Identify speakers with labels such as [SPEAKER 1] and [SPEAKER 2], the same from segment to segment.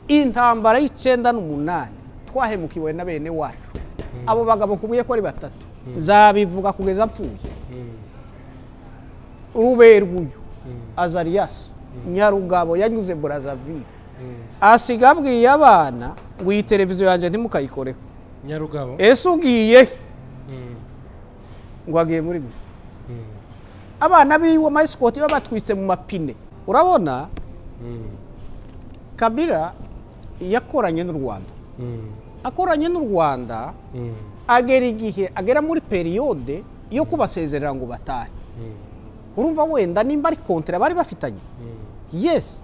[SPEAKER 1] intambara y'icyenda n'umunani twahemukiwe na bene wacu abo bagabo kubuye ko ari batatu zabivuga kugeza apfuye ruberwuyu azariyasi nyarugabo yanyuze burazavire asiga abwiye abana ngo iyi televiziyo yanjye ntimukayikoreho
[SPEAKER 2] nyarugabo
[SPEAKER 1] ese ugiye he ngo agiye muri gusa abana biwe mayisikoti baba batwitse mu mapine urabona kabira yakoranye n'u rwanda akoranye n'u rwanda agera igihe agera muri periyode yo kubasezerera ngo batahe urumva wenda nimba ari kontra bari bafitanye yesi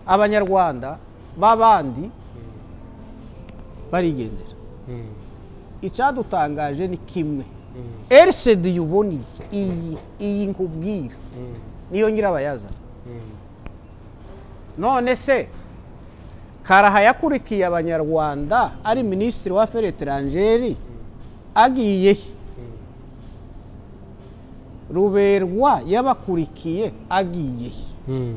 [SPEAKER 1] abanyarwanda b'abandi barigendera icyadutangaje ni kimwe erisedi yuboniye iyi iyi nkubwira niyo nyirabayazana none se karaha yakurikiye abanyarwanda ari minisitiri wa feri eteranjeri agiye he ruberwa yabakurikiye agiye he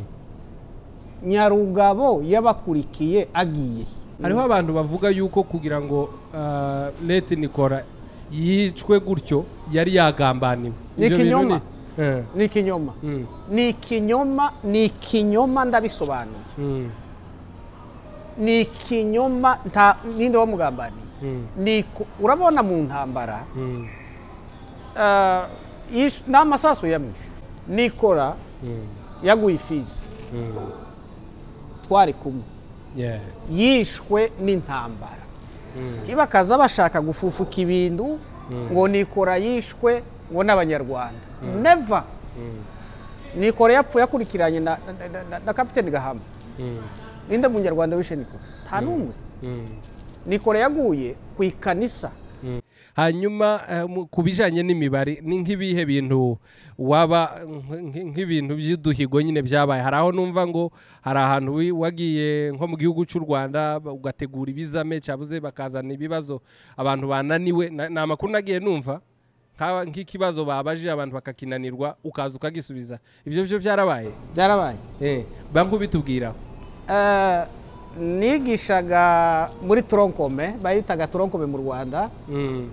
[SPEAKER 1] nyarugabo yabakurikiye agiye he
[SPEAKER 2] hariho abantu bavuga yuko kugira ngo ah, leta nikora yicwe gutyo yari yagambaniwe
[SPEAKER 1] Ni
[SPEAKER 2] Ibyo bintu
[SPEAKER 1] ikinyoma.
[SPEAKER 2] ni- Eh,
[SPEAKER 1] ni ikinyoma
[SPEAKER 2] mm,
[SPEAKER 1] ni ikinyoma ni ikinyoma ndabisobanura
[SPEAKER 2] mm,
[SPEAKER 1] ni ikinyoma nta ninde wamugambaniye
[SPEAKER 2] mm,
[SPEAKER 1] ni iku- urabona mu ntambara
[SPEAKER 2] mm,
[SPEAKER 1] ah, yish- ni amasasu yamwishe nikora
[SPEAKER 2] mm,
[SPEAKER 1] yaguye ifizi
[SPEAKER 2] mm.
[SPEAKER 1] twari kumwe
[SPEAKER 2] Yeah.
[SPEAKER 1] yishwe n'intambara ntibakaza bashaka gufufuka ibintu ngo nikora yishwe ngo n'abanyarwanda neva nikora yapfuye akurikiranye na na- na- na- na kapiteni gahamba
[SPEAKER 2] Mm,
[SPEAKER 1] ninde munyarwanda wishe nikora nta n'umwe
[SPEAKER 2] mm.
[SPEAKER 1] nikora yaguye ku ikanisa
[SPEAKER 2] hanyuma eh, mu- ku bijyanye n'imibare ni nk'ibihe bintu waba nk- nk- nk'ibintu by'uduhigo nyine byabaye hari aho numva ngo hari ahantu wi- wagiye nko mu gihugu cy'u rwanda ba- ugategura ibizame cyabuze bakazana ibibazo abantu bananiwe Na- ni amakuru nagiye numva nk'aba- nk'ikibazo babajije abantu bakakinanirwa ukaza ukagisubiza ibyo byo byarabaye
[SPEAKER 1] byarabaye
[SPEAKER 2] Eh, bangu bitubwira
[SPEAKER 1] Eh, nigishaga muri toronkome bayitaga toronkome mu rwanda
[SPEAKER 2] Mm,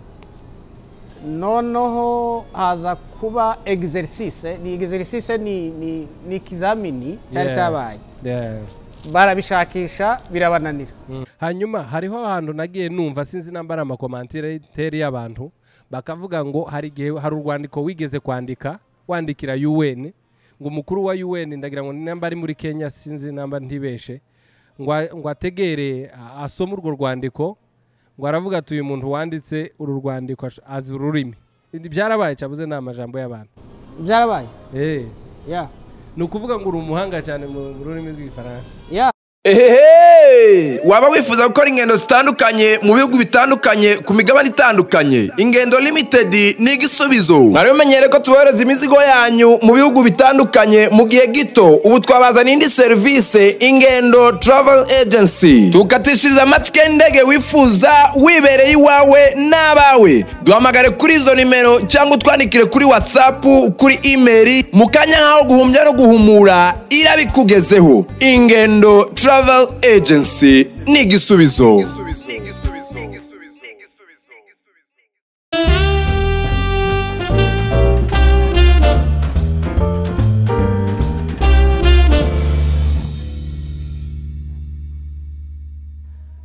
[SPEAKER 1] noneho haza kuba exercice ni exercice ni ni ni ikizamini cyari
[SPEAKER 2] yeah,
[SPEAKER 1] cyabaye
[SPEAKER 2] yeah.
[SPEAKER 1] barabishakisha birabananira
[SPEAKER 2] hanyuma hariho ahantu nagiye numva sinzi namba ari amakomantere y'abantu bakavuga ngo hari igihe hari urwandiko wigeze kwandika wandikira UN ngo umukuru wa UN ndagira ngo ni namba ari muri Kenya sinzi namba ntibeshe ngo a- ngo ategere a- asome urwo rwandiko ngo aravuga ati uyu muntu wanditse uru rwandiko ash- azi ururimi Ibi byarabaye cyabuze ni amajambo y'abantu
[SPEAKER 1] byarabaye
[SPEAKER 2] Eh,
[SPEAKER 1] ya
[SPEAKER 2] ni ukuvuga ngo uri umuhanga cyane mu mu rurimi rw'igifaransa
[SPEAKER 1] ya
[SPEAKER 3] ehehe waba wifuza gukora ingendo zitandukanye mu bihugu bitandukanye ku migabane itandukanye ingendo limited ni igisubizo mwari mumenyere ko tubohereza imizigo yanyu mu bihugu bitandukanye mu gihe gito ubu twabazaniye indi serivisi ingendo travel agency tukatishiriza amatike y'indege wifuza wibereye iwawe n'abawe duhamagare kuri izo nimero cyangwa utwandikire kuri whatsapp kuri email mu kanya nk'aho guhumbya no guhumura irabikugezeho ingendo travel agency ni igisubizo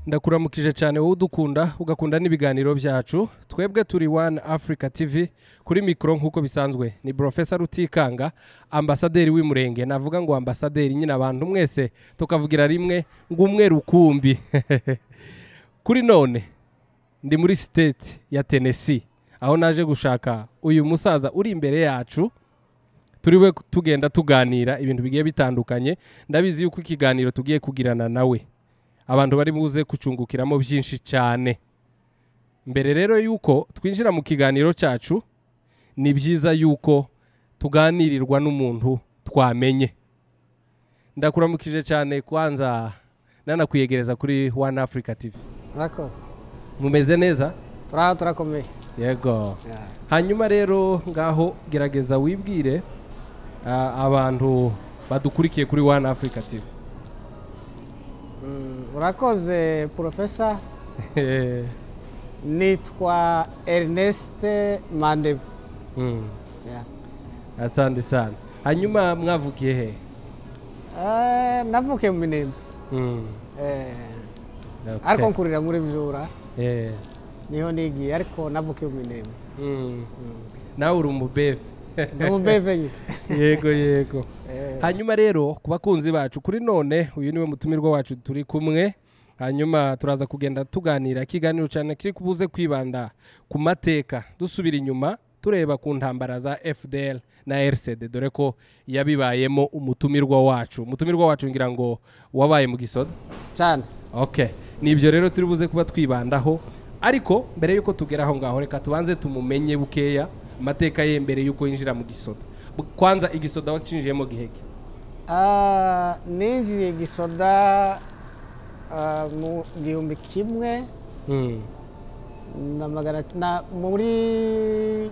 [SPEAKER 2] ndakuramukije cyane wowe udukunda ugakunda n'ibiganiro byacu twebwe turi wani afurika tivi kuri mikoro nk'uko bisanzwe ni porofesa rutikanga ambasaderi w'imurenge navuga ngo ambasaderi nyine abantu mwese tukavugira rimwe ngo umwe rukumbi kuri none ndi muri siteti ya tenesi aho naje gushaka uyu musaza uri imbere yacu turiwe tugenda tuganira ibintu bigiye bitandukanye ndabizi yuko ikiganiro tugiye kugirana nawe abantu bari buze kucungukiramo byinshi cyane mbere rero yuko twinjira mu kiganiro cyacu ni byiza yuko tuganirirwa n'umuntu twamenye ndakuramukije cyane kwanza nanakwiyegereza kuri One Africa TV
[SPEAKER 1] murakoze
[SPEAKER 2] mumeze neza
[SPEAKER 1] turaho turakomeye
[SPEAKER 2] yego
[SPEAKER 1] Ya.
[SPEAKER 2] hanyuma rero ngaho gerageza wibwire ah, abantu badukurikiye kuri One Africa TV
[SPEAKER 1] urakoze porofesa nitwa erineste mandevu
[SPEAKER 2] Mm.
[SPEAKER 1] Yeah.
[SPEAKER 2] asante sana hanyuma mwavukiye he
[SPEAKER 1] Eh, navukiye mu minembwe
[SPEAKER 2] Mm.
[SPEAKER 1] Eh,
[SPEAKER 2] Okay.
[SPEAKER 1] ariko nkurira muri byura
[SPEAKER 2] Eh.
[SPEAKER 1] niho nigiye ariko navukiye mu minembwe
[SPEAKER 2] Mm. nawe uri umubebe
[SPEAKER 1] ndi umubeve nyine
[SPEAKER 2] yego yego hanyuma rero ku bakunzi bacu kuri none uyu niwe mutumirwa wacu turi kumwe hanyuma turaza kugenda tuganira ikiganiro cyane kiri kubuze kwibanda ku mateka dusubira inyuma tureba ku ntambara za fdl na rcd dore ko yabibayemo umutumirwa wacu umutumirwa wacu ngira ngo wabaye mu gisoda
[SPEAKER 1] cyane
[SPEAKER 2] ok nibyo rero turi buze kuba twibandaho ariko mbere y'uko tugera aho ngaho reka tubanze tumumenye bukeya amateka ye mbere y'uko yinjira mu gisoda Bu- kwanza igisoda wacinjiyemo giheke
[SPEAKER 1] Ah, ninjiye gisoda ah, mu gihumbi kimwe na magana na muri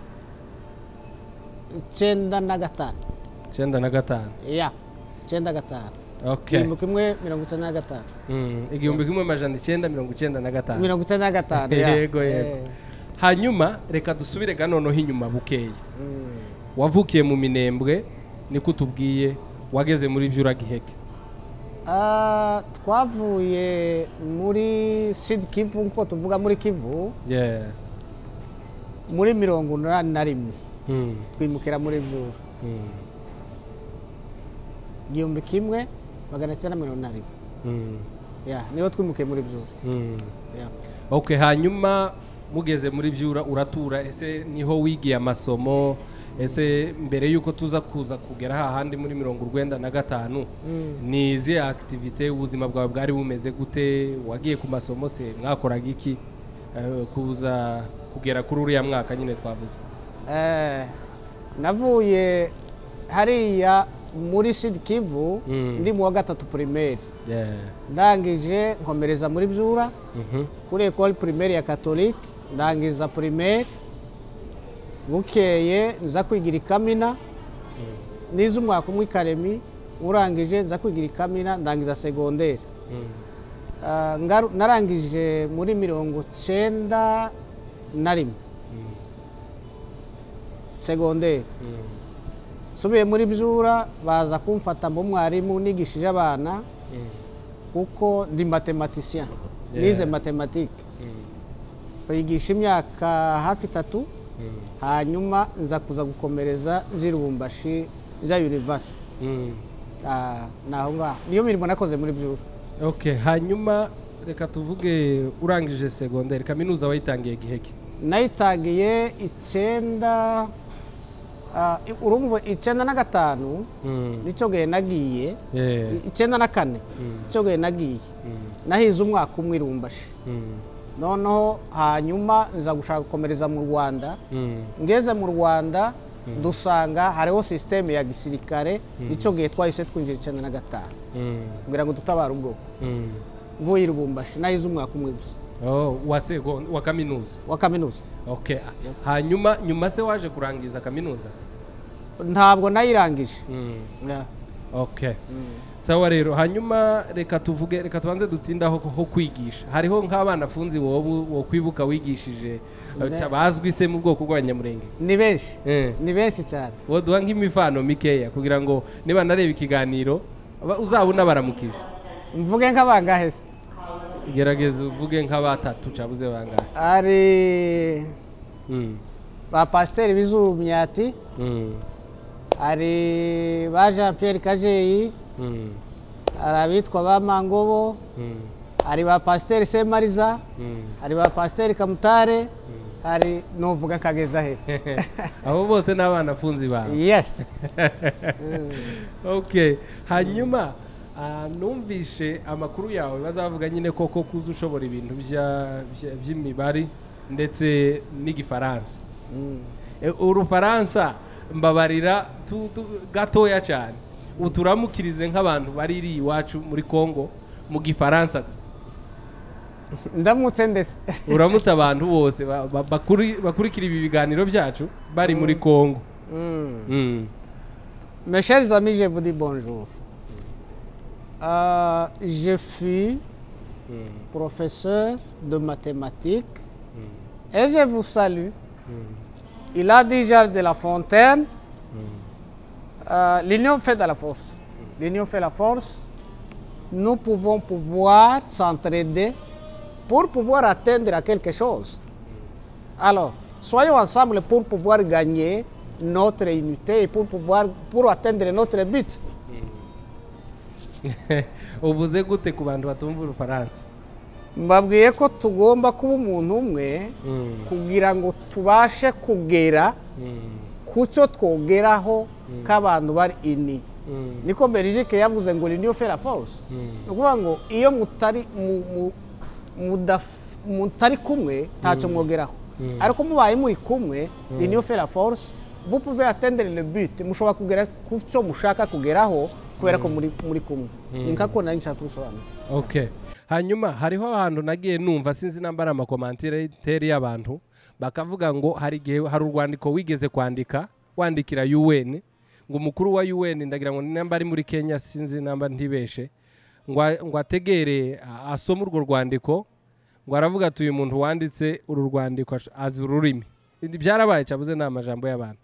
[SPEAKER 1] icyenda na gatanu
[SPEAKER 2] icyenda na gatanu
[SPEAKER 1] ya icyenda gatanu
[SPEAKER 2] ok
[SPEAKER 1] igihumbi kimwe mirongo icyenda na gatanu
[SPEAKER 2] Mm, igihumbi kimwe amajana icyenda mirongo icyenda na gatanu
[SPEAKER 1] mirongo icyenda na gatanu ya.
[SPEAKER 2] yego yego
[SPEAKER 1] Eh,
[SPEAKER 2] hanyuma reka dusubire ga noneho inyuma bukeya wavukiye mu minembwe niko utubwiye wageze muri byura giheke
[SPEAKER 1] ah, twavuye muri sidi kivu nk'uko tuvuga muri kivu
[SPEAKER 2] Yeah.
[SPEAKER 1] muri mirongo inani na rimwe
[SPEAKER 2] Mm,
[SPEAKER 1] twimukira muri byura
[SPEAKER 2] mm,
[SPEAKER 1] igihumbi kimwe magana cyenda mirongo inani na rimwe
[SPEAKER 2] mm,
[SPEAKER 1] ya niho twimukiye muri byura
[SPEAKER 2] mm.
[SPEAKER 1] ya.
[SPEAKER 2] ok hanyuma mugeze muri byura uratura ese niho wigiye amasomo ese mbere y'uko tuza kuza kugera hahandi muri mirongo urwenda na gatanu ni izihe akitivite ubuzima bwawe bwari bumeze gute wagiye ku masomo se mwakoraga iki Eh, kuza kugera kuri uriya mwaka nyine twavuze
[SPEAKER 1] Eh, navuye hariya muri sidi kivu
[SPEAKER 2] Mm.
[SPEAKER 1] ndi mu wa gatatu primaire
[SPEAKER 2] Yeah.
[SPEAKER 1] ndangije nkomereza muri byura
[SPEAKER 2] Mhm.
[SPEAKER 1] kuri ekole primaire ya katolike ndangiza primaire bukeye nza kwigira i kamina nize umwaka umwe i karemi urangije nza kwigira i kamina ndangiza segonderi Ah, ngaru- narangije muri mirongo cyenda na rimwe segonderi nsubiye muri byura baza kumfata mwarimu nigishije abana kuko ndi matematisien
[SPEAKER 2] Yeah.
[SPEAKER 1] nize matematike bayigisha imyaka hafi itatu hanyuma nza kuza gukomereza nzi i rubumbashi nza yunivasiti
[SPEAKER 2] Mm.
[SPEAKER 1] ni aho ngaho niyo mirimo nakoze muri byura
[SPEAKER 2] ok hanyuma reka tuvuge urangije segonderi kaminuza wayitangiye giheke
[SPEAKER 1] nayitangiye icyenda ah, i- urumva icyenda na gatanu
[SPEAKER 2] Mm.
[SPEAKER 1] nicyo gihe nagiye
[SPEAKER 2] Yeah.
[SPEAKER 1] I- icyenda na kane nicyo gihe nagiye nahize umwaka umwe irumbashi
[SPEAKER 2] Mm.
[SPEAKER 1] noneho hanyuma nza gushaka gukomereza mu rwanda
[SPEAKER 2] Mm.
[SPEAKER 1] ngeze mu rwanda dusanga hariho sisiteme ya gisirikare nicyo gihe twahise twinjira icyenda na gatanu
[SPEAKER 2] Mm.
[SPEAKER 1] kugira ngo dutabare ubwoko
[SPEAKER 2] Mm.
[SPEAKER 1] mvuye i rubumbashi nahize umwaka umwe gusa
[SPEAKER 2] Oh, wa segon- wa kaminuza
[SPEAKER 1] wa kaminuza
[SPEAKER 2] okay hanyuma nyuma se waje kurangiza kaminuza
[SPEAKER 1] ntabwo nayirangije
[SPEAKER 2] mm.
[SPEAKER 1] Yeah.
[SPEAKER 2] okay sawa rero hanyuma reka tuvuge reka tubanze dutindaho ho kwigisha hariho nk'abana afunzi wowe wo kwibuka wigishije eh,
[SPEAKER 1] Ne-
[SPEAKER 2] ca- bazwi se mu bwoko bw'abanyamurenge
[SPEAKER 1] ni benshi
[SPEAKER 2] Eh.
[SPEAKER 1] ni benshi cyane
[SPEAKER 2] woduha nk'imifano mikeya kugira ngo niba nareba ikiganiro ba- uzabona baramukije
[SPEAKER 1] mvuge nk'abangahe se
[SPEAKER 2] gerageza uvuge nk'abatatu cabuze bangahe
[SPEAKER 1] hari
[SPEAKER 2] mm.
[SPEAKER 1] ba pasiteri b'izuru myati
[SPEAKER 2] mm.
[SPEAKER 1] hari ba jean pierre kajeyi
[SPEAKER 2] mm.
[SPEAKER 1] hari abitwa ba mangobo
[SPEAKER 2] mm.
[SPEAKER 1] hari ba pasiteri semariza hari ba pasiteri kamutare hari nuvuga kageza he
[SPEAKER 2] abo bose ni abana afunze ibanga
[SPEAKER 1] yes
[SPEAKER 2] okay hanyuma ah, numvishe amakuru yawe bazavuga nyine koko kuza ushobora ibintu bya- bya- by'imibare ndetse n'igifaransa Eh, urufaransa mbabarira tu- tu- gatoya cyane uturamukirize nk'abantu bari iri iwacu muri congo mu gifaransa gusa
[SPEAKER 1] ndamutse ndetse
[SPEAKER 2] uramutse abantu bose ba- ba- bakuri- bakurikira ibi biganiro byacu bari muri congo Mm.
[SPEAKER 1] mes chers amis je vous dis bonjour Euh, je fus professeur de mathématiques et je vous salue. Il a dit Jacques de la Fontaine, euh, l'union fait de la force. L'union fait la force. Nous pouvons pouvoir s'entraider pour pouvoir atteindre à quelque chose. Alors, soyons ensemble pour pouvoir gagner notre unité et pour pouvoir pour atteindre notre but.
[SPEAKER 2] ubuze gute ku bantu batumva urufaransa
[SPEAKER 1] mbabwiye ko tugomba kuba umuntu umwe kugira ngo tubashe kugera ku cyo twogeraho k'abantu bari ini niko Belgique yavuze ngo renew fair force ni ukuvuga ngo iyo mutari mu- mu- mudaf- mutari kumwe ntacyo mwogeraho ariko mubaye muri kumwe renew fair force vous pouvez atteindre le but mushobora kugera ku cyo mushaka kugeraho kubera ko muri muri kumwe ni nkako nari nshaka kubisobanura
[SPEAKER 2] okay hanyuma hariho ahantu nagiye numva sinzi namba ari amakomantire teri y'abantu bakavuga ngo hari igihe hari urwandiko wigeze kwandika wandikira UN ngo umukuru wa UN ndagira ngo ni namba ari muri Kenya sinzi namba ntibeshe ngo a- ngo ategere a- asome urwo rwandiko ngo aravuga ati uyu muntu wanditse uru rwandiko ash- azi ururimi Ibi byarabaye cyabuze ni amajambo y'abantu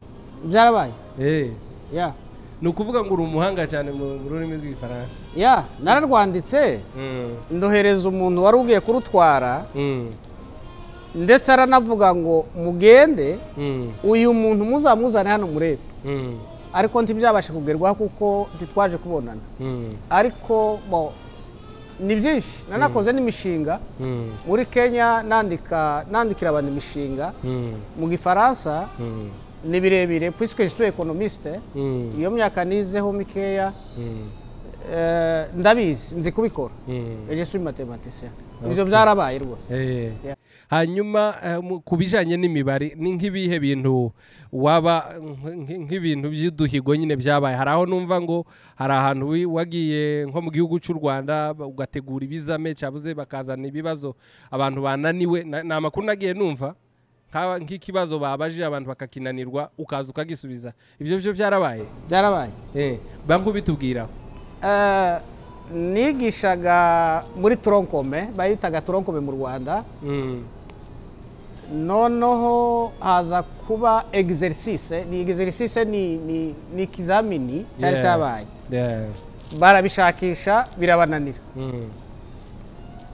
[SPEAKER 1] byarabaye
[SPEAKER 2] eh
[SPEAKER 1] ya
[SPEAKER 2] ni ukuvuga ngo uri umuhanga cyane mu mu rurimi rw'igifaransa
[SPEAKER 1] ya nararwanditse ndohereza umuntu wari ugiye kurutwara
[SPEAKER 2] Mm,
[SPEAKER 1] ndetse aranavuga ngo mugende
[SPEAKER 2] mm,
[SPEAKER 1] uyu muntu muzamuzane hano murebe
[SPEAKER 2] mm,
[SPEAKER 1] ariko ntibyabashe kugerwaho kuko ntitwaje kubonana
[SPEAKER 2] mm,
[SPEAKER 1] ariko bo ni byinshi nanakoze n'imishinga
[SPEAKER 2] mm,
[SPEAKER 1] muri kenya nandika nandikira abantu imishinga
[SPEAKER 2] mm,
[SPEAKER 1] mu gifaransa
[SPEAKER 2] mm,
[SPEAKER 1] ni birebire puisque je suis économiste
[SPEAKER 2] mm,
[SPEAKER 1] iyo myaka nizeho mikeya
[SPEAKER 2] mm,
[SPEAKER 1] eh, ndabizi nzi kubikora
[SPEAKER 2] mm.
[SPEAKER 1] je suis mathématicien ibyo byarabaye rwose
[SPEAKER 2] Eh.
[SPEAKER 1] Yeah.
[SPEAKER 2] hanyuma eh, mu- ku bijyanye n'imibare ni nk'ibihe bintu waba nk- nk- nk'ibintu by'uduhigo nyine byabaye hari aho numva ngo hari ahantu wi- wagiye nko mu gihugu cy'u rwanda ba- ugategura ibizame cyabuze bakazana ibibazo abantu bananiwe Na- ni amakuru nagiye numva nk'aba- nk'ikibazo babaje abantu bakakinanirwa ukaza ukagisubiza ibyo byo byarabaye
[SPEAKER 1] byarabaye
[SPEAKER 2] Eh, banki ubitubwira
[SPEAKER 1] Eh, nigishaga muri tronkome bayitaga tronkome mu rwanda
[SPEAKER 2] Mm,
[SPEAKER 1] noneho haza kuba exercice ni exercice ni ni ni ikizamini cyari
[SPEAKER 2] yeah,
[SPEAKER 1] cyabaye
[SPEAKER 2] yeah,
[SPEAKER 1] barabishakisha birabananira
[SPEAKER 2] mm,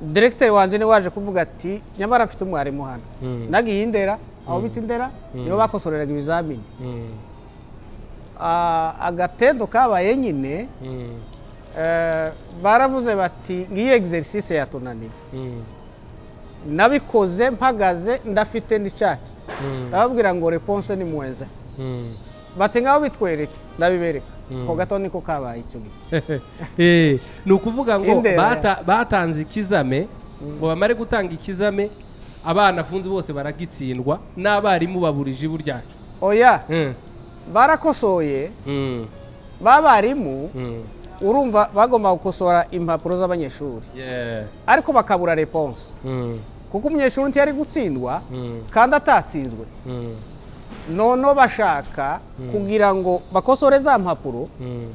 [SPEAKER 1] diregiteri wanjye niwe waje kuvuga ati nyamara afite umwarimu hano
[SPEAKER 2] Mm.
[SPEAKER 1] nagiye indera aho bita indera niho bakosoreraga ibizamini
[SPEAKER 2] mm,
[SPEAKER 1] Ah, agatendo kabaye nyine
[SPEAKER 2] mm,
[SPEAKER 1] eh, baravuze bati ngiyi exercice yatunaniye
[SPEAKER 2] mm,
[SPEAKER 1] nabikoze mpagaze ndafite n'icaki
[SPEAKER 2] Mm.
[SPEAKER 1] ndababwira ngo reponse ni muwenze
[SPEAKER 2] mm.
[SPEAKER 1] bati ngaho bitwereke ndabibereka ako gato niko kabaye icyo gihe
[SPEAKER 2] Eh, ni ukuvuga ngo
[SPEAKER 1] Indera.
[SPEAKER 2] bata- batanze ikizame ngo bamare gutanga ikizame abana afunze bose baragitsindwa n'abarimu baburije ibu ryacu
[SPEAKER 1] oya
[SPEAKER 2] Mm,
[SPEAKER 1] barakosoye
[SPEAKER 2] mm,
[SPEAKER 1] babarimu
[SPEAKER 2] mm.
[SPEAKER 1] urumva bagomba gukosora impapuro z'abanyeshuri
[SPEAKER 2] Yeah,
[SPEAKER 1] ariko bakabura reponse
[SPEAKER 2] mm,
[SPEAKER 1] kuko umunyeshuri ntiyari gutsindwa
[SPEAKER 2] Mm.
[SPEAKER 1] kandi atatsinzwe
[SPEAKER 2] mm,
[SPEAKER 1] noneho bashaka kugira ngo bakosore za mpapuro
[SPEAKER 2] mm,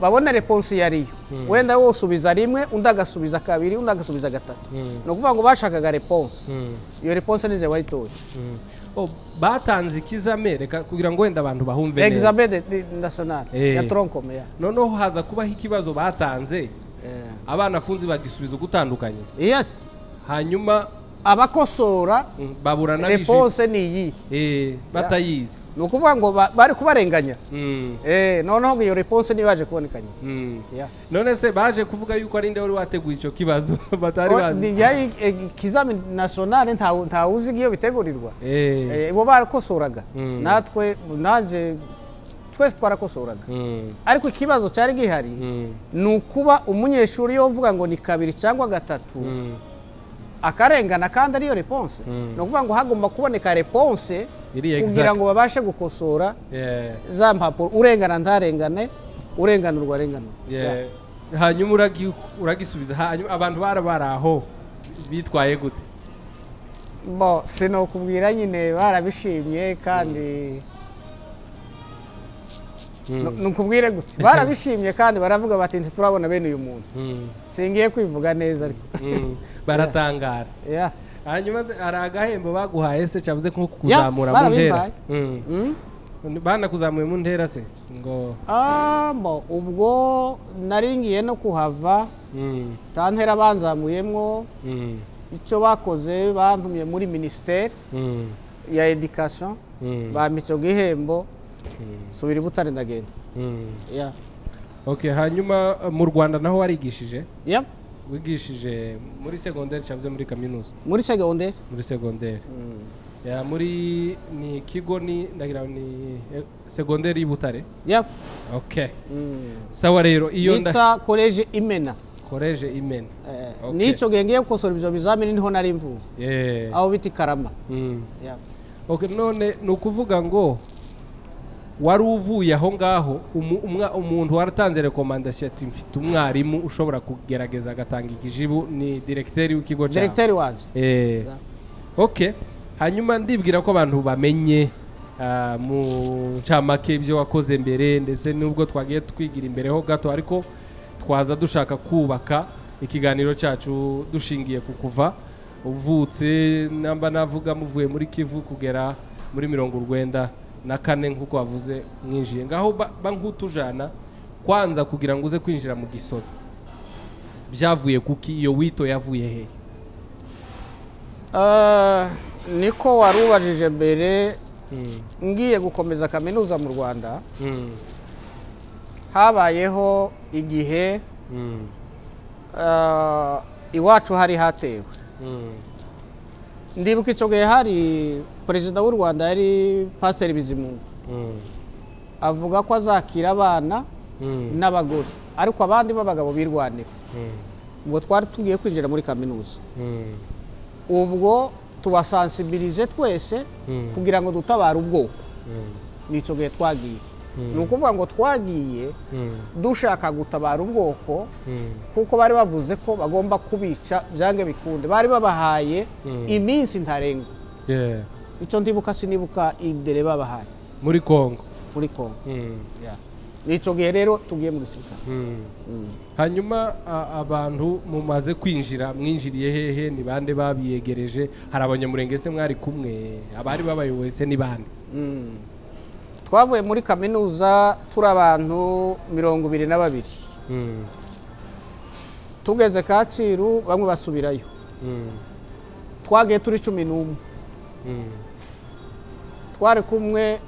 [SPEAKER 1] babone reponse iyo ariyo wenda wowe usubiza rimwe undi agasubiza kabiri undi agasubiza gatatu
[SPEAKER 2] Mm.
[SPEAKER 1] ni ukuvuga ngo bashakaga reponse
[SPEAKER 2] mm,
[SPEAKER 1] iyo reponse nize wayitoye
[SPEAKER 2] mm. Oh, batanze ikizame reka kugira ngo wenda abantu bahumve neza
[SPEAKER 1] examen de, de national
[SPEAKER 2] Eh.
[SPEAKER 1] ya tronkome ya
[SPEAKER 2] noneho haza kubaho ikibazo batanze
[SPEAKER 1] Eh.
[SPEAKER 2] abana afunze bagisubiza ugutandukanye
[SPEAKER 1] yes
[SPEAKER 2] hanyuma
[SPEAKER 1] abakosora
[SPEAKER 2] mm, babura n'abijiji
[SPEAKER 1] reponse ni iyihe
[SPEAKER 2] Eh, batayizi
[SPEAKER 1] ni ukuvuga ngo ba- bari kubarenganya
[SPEAKER 2] Mm,
[SPEAKER 1] Eh, noneho ngo iyo reponse niyo yaje kuboneka nyuma
[SPEAKER 2] mm.
[SPEAKER 1] Yeah.
[SPEAKER 2] none se baje kuvuga yuko ari nde wari wateguye icyo kibazo batari
[SPEAKER 1] O-
[SPEAKER 2] bazi
[SPEAKER 1] ni- yari eh, ikizamini nasiyonale ntawe ntawe uzi iyo bitegurirwa
[SPEAKER 2] Eh,
[SPEAKER 1] Eh, bo barakosoraga
[SPEAKER 2] Mm.
[SPEAKER 1] natwe nanjye twese twarakosoraga
[SPEAKER 2] mm,
[SPEAKER 1] ariko ikibazo cyari gihari
[SPEAKER 2] mm,
[SPEAKER 1] ni ukuba umunyeshuri iyo uvuga ngo ni kabiri cyangwa gatatu
[SPEAKER 2] mm,
[SPEAKER 1] akarengana kandi ariyo reponse
[SPEAKER 2] Mm.
[SPEAKER 1] ni ukuvuga ngo hagomba kuboneka reponse
[SPEAKER 2] Iri exact.
[SPEAKER 1] kugira ngo babashe gukosora
[SPEAKER 2] yeah,
[SPEAKER 1] za mpapuro urengana ntarengane urenganurwa arenganurwe
[SPEAKER 2] yeah. hanyuma uragi- uragisubiza hanyuma abantu bara bari aho bitwaye gute
[SPEAKER 1] bo sinokubwira nyine barabishimye kandi nukubwire gute barabishimye kandi baravuga bati ntiturabona bene uyu muntu singiye kwivuga neza ariko
[SPEAKER 2] baratangara
[SPEAKER 1] Yeah.
[SPEAKER 2] hanyuma se, hari agahembo baguhaye se cyavuze nko
[SPEAKER 1] Yeah,
[SPEAKER 2] kukuzamura mu ntera
[SPEAKER 1] barabimbaye.
[SPEAKER 2] Mm.
[SPEAKER 1] Mm?
[SPEAKER 2] banakuzamuye mu ntera se ngo
[SPEAKER 1] Ah, mbo, ubwo naringiye no kuhava
[SPEAKER 2] mm,
[SPEAKER 1] tantera banzamuyemo
[SPEAKER 2] mm,
[SPEAKER 1] icyo bakoze bantumye muri minisiteri
[SPEAKER 2] mm,
[SPEAKER 1] ya edikasiyo
[SPEAKER 2] mm,
[SPEAKER 1] bampica igihembo
[SPEAKER 2] mm,
[SPEAKER 1] subira i butare ndagenda
[SPEAKER 2] mm.
[SPEAKER 1] Yeah.
[SPEAKER 2] okay hanyuma uh, mu rwanda naho warigishije
[SPEAKER 1] Yeah.
[SPEAKER 2] wigishije muri segonderi cyavuze muri kaminuza
[SPEAKER 1] muri segonderi
[SPEAKER 2] muri segonderi Ya, muri ni kigo ni ndagira ni eh, segonderi y'i butare
[SPEAKER 1] Yeah.
[SPEAKER 2] okay
[SPEAKER 1] Mm.
[SPEAKER 2] sawa rero iyo nda
[SPEAKER 1] bita koleje imena
[SPEAKER 2] koreje imena
[SPEAKER 1] Eh,
[SPEAKER 2] Okay.
[SPEAKER 1] n'icyo gihe ngiye gukosora ibyo bizamini niho nari mvuye
[SPEAKER 2] yeah.
[SPEAKER 1] aho bita ikarama
[SPEAKER 2] Mm.
[SPEAKER 1] Yeah.
[SPEAKER 2] Okay, none ni ukuvuga ngo wari uvuye aho ngaho umu- umwa- umuntu waratanze rekomandasiyo ati mfite umwarimu ushobora kugerageza agatanga ikijibu ni direkiteri w'ikigo cyawe
[SPEAKER 1] direkiteri wanjye
[SPEAKER 2] Eh, okay hanyuma ndibwira ko abantu bamenye ah, mu ncamake ibyo wakoze mbere ndetse n'ubwo twagiye twigira imbere ho gato ariko twaza dushaka kubaka ikiganiro cyacu dushingiye ku kuva uvutse namba navuga muvuye muri kivu kugera muri mirongo urwenda na kane nk'uko wavuze mwinjiye ngaho ba- ba nk'utujana kwanza kugira ngo uze kwinjira mu gisobe byavuye kuki iyo wito yavuye hehe
[SPEAKER 1] Eh, niko warubajije mbere ngiye gukomeza kaminuza mu rwanda
[SPEAKER 2] Mm.
[SPEAKER 1] habayeho igihe
[SPEAKER 2] Mm.
[SPEAKER 1] eh, iwacu hari hatewe
[SPEAKER 2] Mm.
[SPEAKER 1] ndibuka icyo gihe hari perezida w'u rwanda yari pasiteri bizimungu
[SPEAKER 2] Mm.
[SPEAKER 1] avuga ko azakira abana
[SPEAKER 2] Mm.
[SPEAKER 1] n'abagore ariko abandi b'abagabo birwaneho
[SPEAKER 2] Mm.
[SPEAKER 1] ubwo twari tugiye kwinjira muri kaminuza
[SPEAKER 2] Mm.
[SPEAKER 1] ubwo tubasansibilize twese
[SPEAKER 2] Mm.
[SPEAKER 1] kugira ngo dutabare ubwoko
[SPEAKER 2] Mm.
[SPEAKER 1] nicyo gihe twagiye ni ukuvuga ngo twagiye
[SPEAKER 2] Mm.
[SPEAKER 1] dushaka gutabara ubwoko
[SPEAKER 2] Mm.
[SPEAKER 1] kuko bari bavuze ko bagomba kubica byange bikunde bari babahaye
[SPEAKER 2] Mm.
[SPEAKER 1] iminsi ntarengwa
[SPEAKER 2] Yeah.
[SPEAKER 1] icyo ndibuka sinibuka idere babahaye
[SPEAKER 2] muri kongo
[SPEAKER 1] muri kongo
[SPEAKER 2] Mm.
[SPEAKER 1] Yeah. nicyo gihe rero tugiye mu gisirikare
[SPEAKER 2] Mm. hanyuma a- abantu mumaze kwinjira mwinjiriye hehe ni bande babiyegereje hari abanyamurenge se mwari kumwe abari babayoboye se ni bande
[SPEAKER 1] Mm. twavuye muri kaminuza turi abantu mirongo ibiri na babiri
[SPEAKER 2] Mm.
[SPEAKER 1] tugeze kacyiru bamwe basubirayo
[SPEAKER 2] Mm.
[SPEAKER 1] twagiye turi cumi n'umwe
[SPEAKER 2] Mm.
[SPEAKER 1] twari kumwe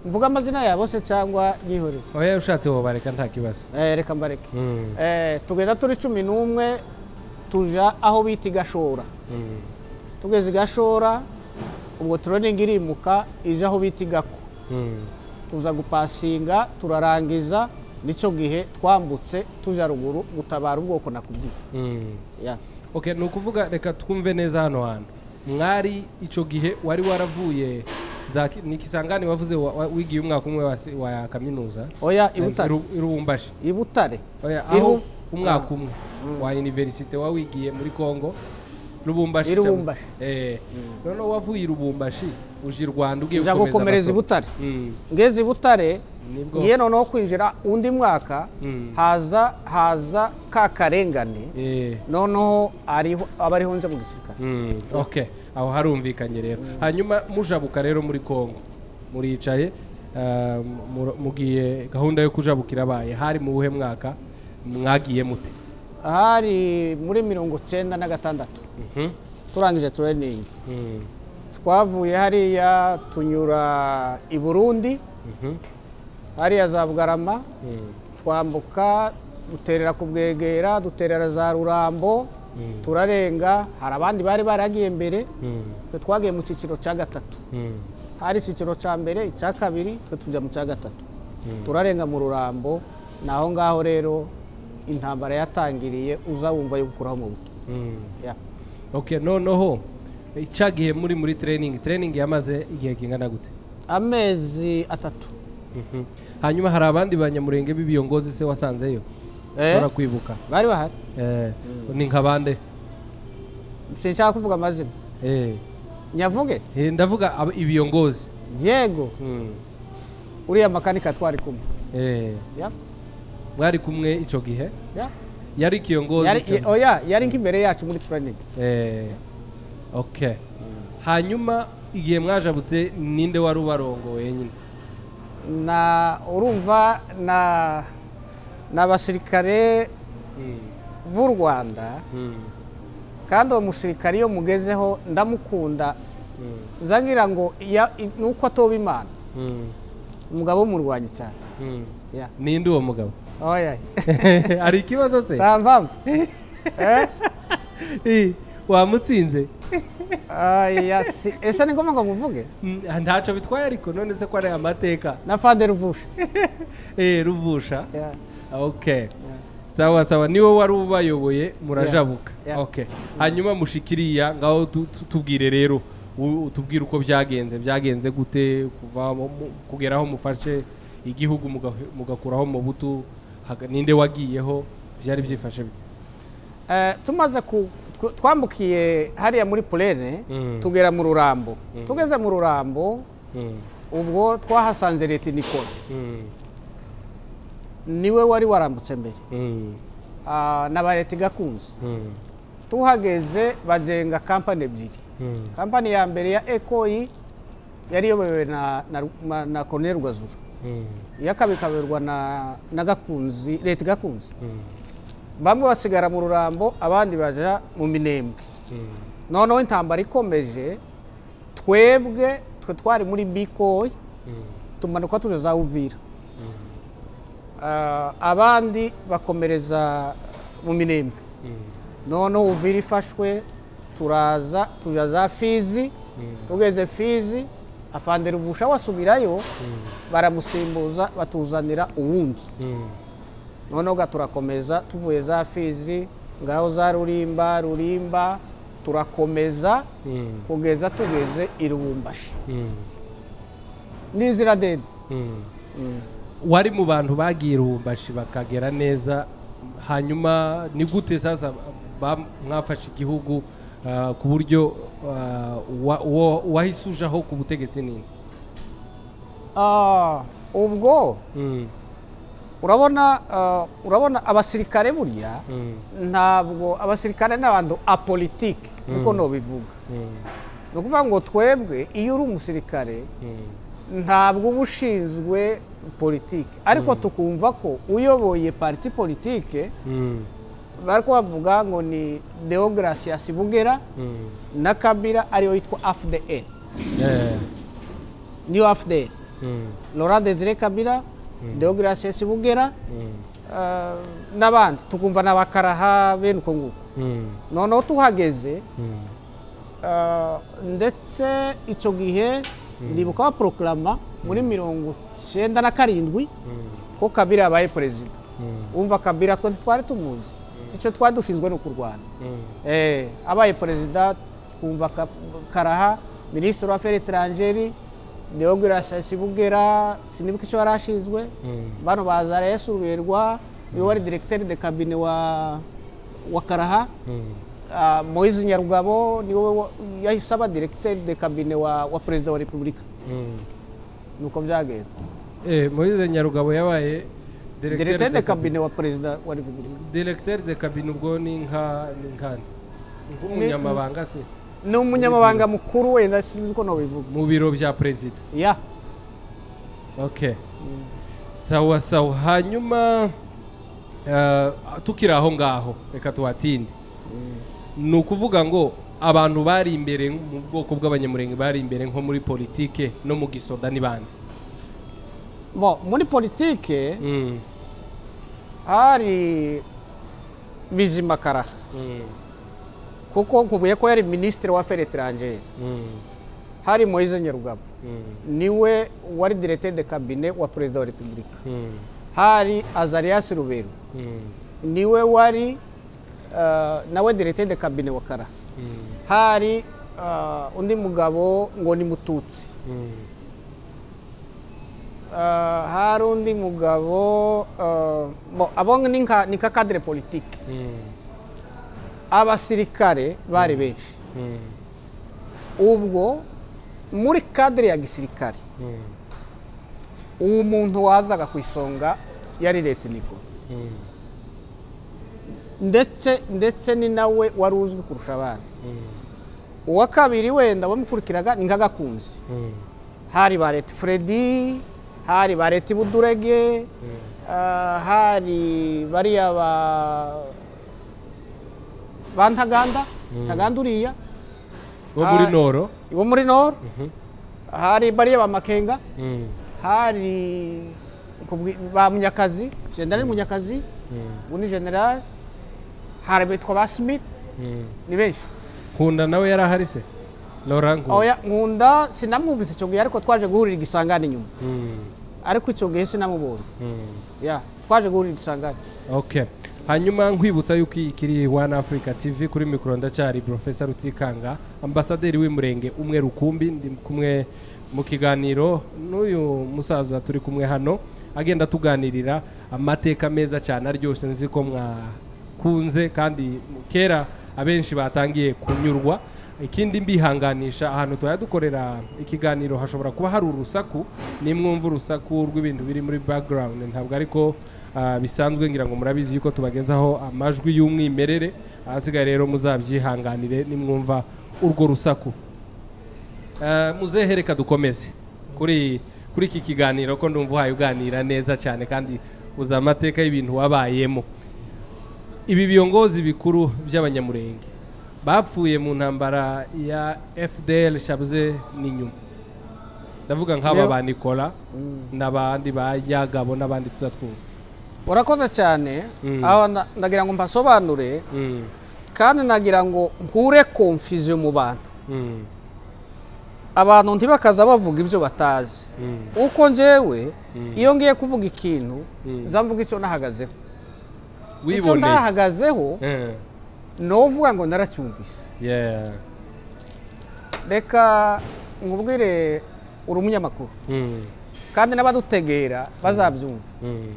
[SPEAKER 1] mvuga amazina yabo se cyangwa yihorere
[SPEAKER 2] oya ushatse wobareka nta kibazo
[SPEAKER 1] Eh, reka mbareke
[SPEAKER 2] Mm.
[SPEAKER 1] Eh, tugenda turi cumi n'umwe tuja aho bita i gashora
[SPEAKER 2] Mm.
[SPEAKER 1] tugeze i gashora ubwo turoninga irimuka ije aho bita i gako
[SPEAKER 2] Mm.
[SPEAKER 1] tuza gupasinga turarangiza nicyo gihe twambutse tuja ruguru gutabara ubwoko nakubwiye
[SPEAKER 2] Mm.
[SPEAKER 1] Ya.
[SPEAKER 2] okay ni ukuvuga reka twumve neza hano hantu mwari icyo gihe wari waravuye za ki- ni kisangani wavuze wa- wa- wigiye umwaka umwe wa, si- wa kaminuza
[SPEAKER 1] oya i butare
[SPEAKER 2] Iru- irubumbashi
[SPEAKER 1] i butare
[SPEAKER 2] Oya,
[SPEAKER 1] Iru-
[SPEAKER 2] aho umwaka umwe wa universite wa wigiye muri kongo rubumbashi
[SPEAKER 1] I
[SPEAKER 2] cyavuze-
[SPEAKER 1] Lubumbashi.
[SPEAKER 2] eh noneho wavuye i rubumbashi uje i rwanda ugiye
[SPEAKER 1] nja gukomereza i
[SPEAKER 2] amasomo.
[SPEAKER 1] butare
[SPEAKER 2] Mm,
[SPEAKER 1] ngeze i butare
[SPEAKER 2] nibwo
[SPEAKER 1] ngiye noneho kwinjira undi mwaka
[SPEAKER 2] Mm.
[SPEAKER 1] haza haza ka karengane
[SPEAKER 2] eh
[SPEAKER 1] noneho ariho aba ariho nje mu gisirikare
[SPEAKER 2] Mm, okay aho harumvikanye rero hanyuma mujabuka rero muri kongo muricaye ah, mu- mugiye gahunda yo kujabukira abaye hari mu buhe mwaka mwagiye mute
[SPEAKER 1] hari muri mirongo cyenda na gatandatu
[SPEAKER 2] Mhm,
[SPEAKER 1] turangije tureningi
[SPEAKER 2] mm,
[SPEAKER 1] twavuye hariya tunyura i burundi
[SPEAKER 2] mhm,
[SPEAKER 1] hariya za bugarama
[SPEAKER 2] mm,
[SPEAKER 1] twambuka duterera ku bwegera duterera za rurambo turarenga hari abandi bari baragiye mbere
[SPEAKER 2] mm,
[SPEAKER 1] twe twagiye mu cyiciro cya gatatu
[SPEAKER 2] mm,
[SPEAKER 1] hari icyiciro cya mbere icya kabiri twe tujya mu cya gatatu turarenga mu rurambo ni aho ngaho rero intambara yatangiriye uza wumva yo gukuraho mu buto
[SPEAKER 2] mm.
[SPEAKER 1] Yeah.
[SPEAKER 2] okay noneho ica gihe muri muri training training yamaze igihe kingana gute
[SPEAKER 1] amezi atatu
[SPEAKER 2] Mhm. hanyuma hari abandi banyamurenge b'ibiyongozi se wasanzeyo
[SPEAKER 1] Eh?
[SPEAKER 2] ushobora kwibuka
[SPEAKER 1] bari bahari
[SPEAKER 2] Eh, ni nka bande
[SPEAKER 1] sinshaka kuvuga amazina
[SPEAKER 2] eh
[SPEAKER 1] nyavuge
[SPEAKER 2] Eh, ndavuga ab- ibiyongozi
[SPEAKER 1] yego
[SPEAKER 2] Mm.
[SPEAKER 1] uriya makanika twari kumwe
[SPEAKER 2] Eh,
[SPEAKER 1] ya
[SPEAKER 2] mwari kumwe icyo gihe
[SPEAKER 1] ya
[SPEAKER 2] yari ikiyogozi
[SPEAKER 1] yari
[SPEAKER 2] ico gihe.
[SPEAKER 1] oya yari nk'imbere yacu muri planning
[SPEAKER 2] Eh, okay hanyuma igihe mwajabutse ninde wari ubarongo wenyine
[SPEAKER 1] na urumva na ni abasirikare b'u rwanda kandi uwo musirikare iyo mugezeho ndamukunda ngira ngo ya- i- ni uko atoba imana umugabo w'umurwanyi cyane ya
[SPEAKER 2] ninde uwo mugabo
[SPEAKER 1] oya
[SPEAKER 2] hari ikibazo se
[SPEAKER 1] nta mpamvu Eh?
[SPEAKER 2] Eh, wamutsinze
[SPEAKER 1] Aya, si- ese ni ngombwa ngo muvuge
[SPEAKER 2] Mm, ntacyo bitwaye ariko none se ko ari amateka
[SPEAKER 1] na fade ruvusha
[SPEAKER 2] Eh, ruvusha
[SPEAKER 1] Ya.
[SPEAKER 2] okay sawa sawa niwe wari ubayoboye murajabuka
[SPEAKER 1] Yeah, yeah.
[SPEAKER 2] okay hanyuma mushikiriya ngaho tu- tu- tubwire rero u- tubwire uko byagenze byagenze gute kuva mu- mu- kugeraho mufashe igihugu mugahe- mugakuraho mu butu haga- ninde wagiyeho byari byifashe bite?
[SPEAKER 1] Eh, tumaze ku tw- twambukiye hariya muri purene
[SPEAKER 2] Mm.
[SPEAKER 1] tugera mu rurambo tugeze mu rurambo
[SPEAKER 2] Mm,
[SPEAKER 1] ubwo twahasanze leta nikora
[SPEAKER 2] mm,
[SPEAKER 1] niwe wari warambutse mbere
[SPEAKER 2] mm,
[SPEAKER 1] Ah, na ba leta igakunze
[SPEAKER 2] mm,
[SPEAKER 1] tuhageze bagenga kampani ebyiri
[SPEAKER 2] mm,
[SPEAKER 1] kampani ya mbere ya ekoyi yari iyobowe na, na, Ru- ma- na colonel rwazura
[SPEAKER 2] mm,
[SPEAKER 1] iya kabiri ikayoborwa na, na gakunzi leta igakunze
[SPEAKER 2] mm,
[SPEAKER 1] bamwe basigara mu rurambo abandi baja mu minembwe
[SPEAKER 2] mm,
[SPEAKER 1] noneho intambara ikomeje twebwe twe twari muri bikoyi
[SPEAKER 2] mm,
[SPEAKER 1] tumanuka tuje za uvira Ah, abandi bakomereza mu minembwe
[SPEAKER 2] mm,
[SPEAKER 1] noneho uvira ifashwe turaza tuja za fizi tugeze fizi afande ruvusha wasubirayo baramusimbuza batuzanira uwundi
[SPEAKER 2] mm,
[SPEAKER 1] noneho ga turakomeza tuvuye za fizi ngaho za rurimba rurimba turakomeza
[SPEAKER 2] mm,
[SPEAKER 1] kugeza tugeze i rubumbashi
[SPEAKER 2] mm,
[SPEAKER 1] n'inzira ndende
[SPEAKER 2] mm. wari mu bantu bagiye irumbashi bakagera neza hanyuma ni gute sasa ba- mwafashe igihugu ah, ku buryo ah, wa- uwo- uwahise ujaho ku butegetsi nini
[SPEAKER 1] Ah, ubwo urabona ah, urabona abasirikare burya ntabwo abasirikare ni abantu apolitike niko nobivuga ni ukuvuga ngo twebwe iyo uri umusirikare ntabwo uba ushinzwe politike ariko tukumva ko uyoboye pariti politike bari kubavuga ngo ni deogratias bugera na kabira ariyo yitwa afdl niyo afdl laurent desire kabira deogratias bugera eh, n'abandi tukumva ni abakaraha bene uko nguko noneho tuhageze eh, ndetse icyo gihe ndibuka baporokarama muri mirongo icyenda na karindwi ko kabira yabaye perezida umva kabira twari twari tumuzi icyo twari dushinzwe ni ukurwana Eh, abaye perezida twumva Ka- karaha minisitiri w'aferi etarangeri deogratias bugera sinibuka icyo yari ashinzwe bano baza yesu ruberwa niwe wari direkiteri de kabine wa wa karaha Ah, moise nyarugabo niwe wa- yahise aba direkiteri de kabine wa, wa perezida wa repubulika nuko byagenze
[SPEAKER 2] moyize nyarugabo yabaye Directeur
[SPEAKER 1] direkiteri de
[SPEAKER 2] de cabinet.
[SPEAKER 1] kabine wa perezida wa repubulika
[SPEAKER 2] Directeur de kabine ubwo ni nka ni nkande nk'umunyamabanga se
[SPEAKER 1] ni umunyamabanga mukuru wenda sinzi uko nabivuga
[SPEAKER 2] mu biro bya perezida
[SPEAKER 1] ya
[SPEAKER 2] okay sawa sawa hanyuma eh, tukiri aho ngaho reka tuhatinde ni ukuvuga ngo abantu bari imbere mu bwoko bw'abanyamurenge bari imbere nko muri politike no mu gisoda n'ibandi
[SPEAKER 1] bo muri politike hari bizima karaha kuko kubuye ko yari minisitiri wa aferi etarangeri hari moise nyarugabo niwe wari direkiteri de kabine wa perezida wa repubulika hari azarias rubero niwe wari eh, nawe direkiteri de kabine wa karaha hari eh, undi mugabo ngo ni mututsi Eh, hari undi mugabo eh, bo, abo ni nka ni nka kadire politike abasirikare bari benshi ubwo muri kadire ya gisirikare uwo muntu wazaga ku isonga yari leta nikoro ndetse ndetse ni nawe wari uzwi kurusha abandi uwa kabiri wenda wamukurikiraga ni nk'agakunzi hari ba leta furedi hari ba leta budurege hari bariya ba ba ntaganda ntaganda uriya
[SPEAKER 2] bo muri noro
[SPEAKER 1] bo muri noro hari bariya ba makenga hari ba munyakazi generali munyakazi ubu ni generali hari bitwa ba simiti ni benshi
[SPEAKER 2] nkunda nawe yari ahari se nora nkunda
[SPEAKER 1] oya nkunda sinamwumvise icyo gihe ariko twaje guhurira igisangane inyuma ariko icyo gihe sinamubonye ya twaje guhurira igisangane
[SPEAKER 2] ok hanyuma nkwibutsa yuko iyi kiri wani afurika tivi kuri mikoro ndacyari porofesa rutikanga ambasaderi w'umurenge umwe rukumbi ndi kumwe mu kiganiro n'uyu musaza turi kumwe hano agenda tuganirira amateka meza cyane aryoshye nzi ko mwakunze kandi kera abenshi batangiye kunyurwa ikindi mbihanganisha ahantu tuba dukorera ikiganiro hashobora kuba hari urusaku nimwumva urusaku rw'ibintu biri muri background ntabwo ariko ah, bisanzwe ngira ngo murabizi yuko tubagezaho amajwi y'umwimerere ahasigaye rero muzabyihanganire nimwumva urwo rusaku Eh, muzehe reka dukomeze kuri kuri iki kiganiro ko ndumva uhaye uganira neza cyane kandi uzi amateka y'ibintu wabayemo ibi biyongozi bikuru by'abanyamurenge bapfuye mu ntambara ya fdl shabuze n'inyuma ndavuga nk'aba
[SPEAKER 1] Leo-
[SPEAKER 2] ba nikora n'abandi ba yagabo n'abandi tuzatwumva
[SPEAKER 1] urakoze cyane
[SPEAKER 2] Mm.
[SPEAKER 1] aho nda- ndagira ngo mbasobanure
[SPEAKER 2] Mm,
[SPEAKER 1] kandi nagira ngo nkure konfiziyo mu bantu
[SPEAKER 2] mm,
[SPEAKER 1] abantu ntibakaza bavuga ibyo batazi
[SPEAKER 2] mm,
[SPEAKER 1] uko njyewe iyo ngiye kuvuga ikintu
[SPEAKER 2] Mm.
[SPEAKER 1] nzamvuga icyo nahagazeho icyo
[SPEAKER 2] wiboneye
[SPEAKER 1] ndahagazeho
[SPEAKER 2] Eh,
[SPEAKER 1] ni uvuga ngo naracyumvise
[SPEAKER 2] yeah.
[SPEAKER 1] reka nkubwire uri umunyamakuru
[SPEAKER 2] Mm,
[SPEAKER 1] kandi n'abadutegera bazabyumva
[SPEAKER 2] mm,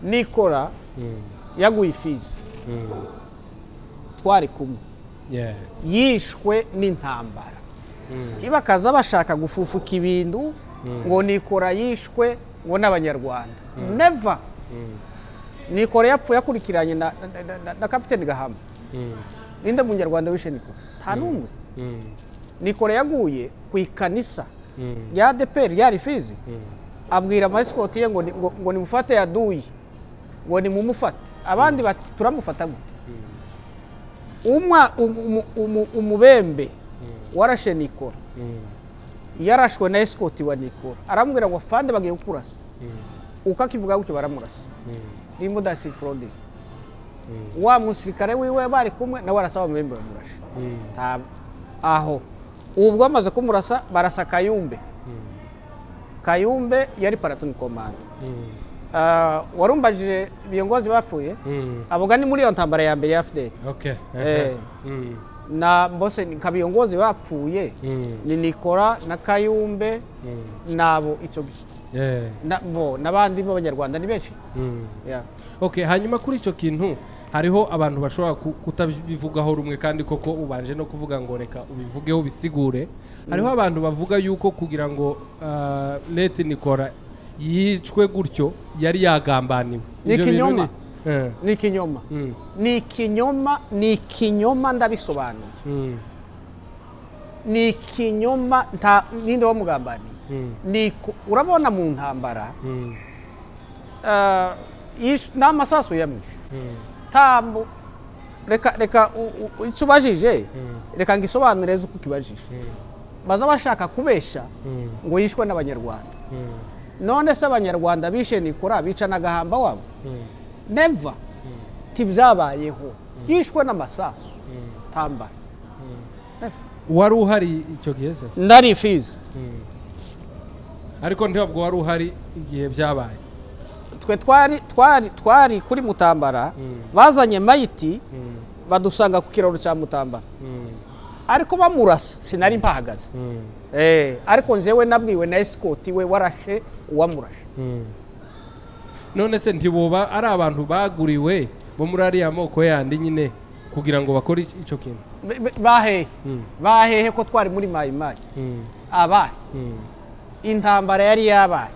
[SPEAKER 1] nikora
[SPEAKER 2] mm,
[SPEAKER 1] yaguye ifizi
[SPEAKER 2] mm,
[SPEAKER 1] twari kumwe
[SPEAKER 2] yeah.
[SPEAKER 1] yishwe n'intambara
[SPEAKER 2] Mm.
[SPEAKER 1] ntibakaza bashaka gufufuka ibintu ngo nikora yishwe ngo n'abanyarwanda neva nikora yapfuye akurikiranye na- na- na- na- na kapiteni gahama
[SPEAKER 2] Mm,
[SPEAKER 1] ninde munyarwanda wishe nikora nta n'umwe
[SPEAKER 2] mm,
[SPEAKER 1] nikora yaguye ku ikanisa
[SPEAKER 2] mm,
[SPEAKER 1] rya adeperi ryari fizi
[SPEAKER 2] mm.
[SPEAKER 1] abwira amasikoti ye ngo ni- ngo- ngo nimufate yaduye ngo nimumufate abandi bati turamufata gute umwa umu- umu- umu- umubembe warashe nikora yarashwe na esikoti wa nikora aramubwira ngo fande bagiye kukurasa uko akivuga gutyo baramurasa rimbo dasi forode wa musirikare wiwe bari kumwe nawe arasaba umubembe bamurashe Nta- aho ubwo bamaze kumurasa barasa kayumbe kayumbe yari paratoni komanda Ah, warumbajije biyongozi bapfuye aboga ni muri iyo ntambara ya mbere ya fdl
[SPEAKER 2] ok
[SPEAKER 1] Eh. na mbose ni kabiyongozi bapfuye
[SPEAKER 2] Mm.
[SPEAKER 1] ni nikora na kayumbe nabo icyo gihe
[SPEAKER 2] Yeah.
[SPEAKER 1] Na- bo n'abandi b'abanyarwanda ni benshi
[SPEAKER 2] Mm.
[SPEAKER 1] Yeah.
[SPEAKER 2] ok hanyuma kuri icyo kintu hariho abantu bashobora ku- kutabivugaho rumwe kandi koko ubanje no kuvuga ngo reka ubivugeho bisigure hariho abantu bavuga yuko kugira ngo ah, leta nikora yicwe gutyo yari yagambaniwe
[SPEAKER 1] Ni
[SPEAKER 2] Ibyo bintu
[SPEAKER 1] ikinyoma.
[SPEAKER 2] ni- Eh.
[SPEAKER 1] ni ikinyoma
[SPEAKER 2] Mm.
[SPEAKER 1] ni ikinyoma ni ikinyoma ndabisobanuye
[SPEAKER 2] Mm.
[SPEAKER 1] ni ikinyoma nta ninde wamugambaniye
[SPEAKER 2] Mm.
[SPEAKER 1] Ni ku- urabona mu ntambara
[SPEAKER 2] Mm.
[SPEAKER 1] ah, yish- ni amasasu yamwishe
[SPEAKER 2] Mm.
[SPEAKER 1] tambu reka reka u- u- icyo ubajije reka ngo isobanure uko ukibajije baza bashaka kubeshya
[SPEAKER 2] Mm.
[SPEAKER 1] ngo yishwe n'abanyarwanda
[SPEAKER 2] Mm.
[SPEAKER 1] none se abanyarwanda bishe nikora bica n'agahamba wabo
[SPEAKER 2] Mm.
[SPEAKER 1] neva tibyabayeho yishwe n'amasasu tambara
[SPEAKER 2] wari uhari icyo gihe se
[SPEAKER 1] ndari ifizi
[SPEAKER 2] ariko ntabwo wari uhari igihe byabaye
[SPEAKER 1] twe twari twari twari kuri mutambara bazanye mayiti badusanga ku kiraro cya mutambara ariko bamurasa sinari mpahagaze Eh, ariko njyewe nabwiwe na esikoti we warashe uwamurashe
[SPEAKER 2] none se ntibuba ari abantu baguriwe bo muri ariya moko yandi nyine kugira ngo bakore ic- icyo kintu
[SPEAKER 1] Be- be- bahehe bahehe ko twari muri mayimayi abaye intambara yari yabaye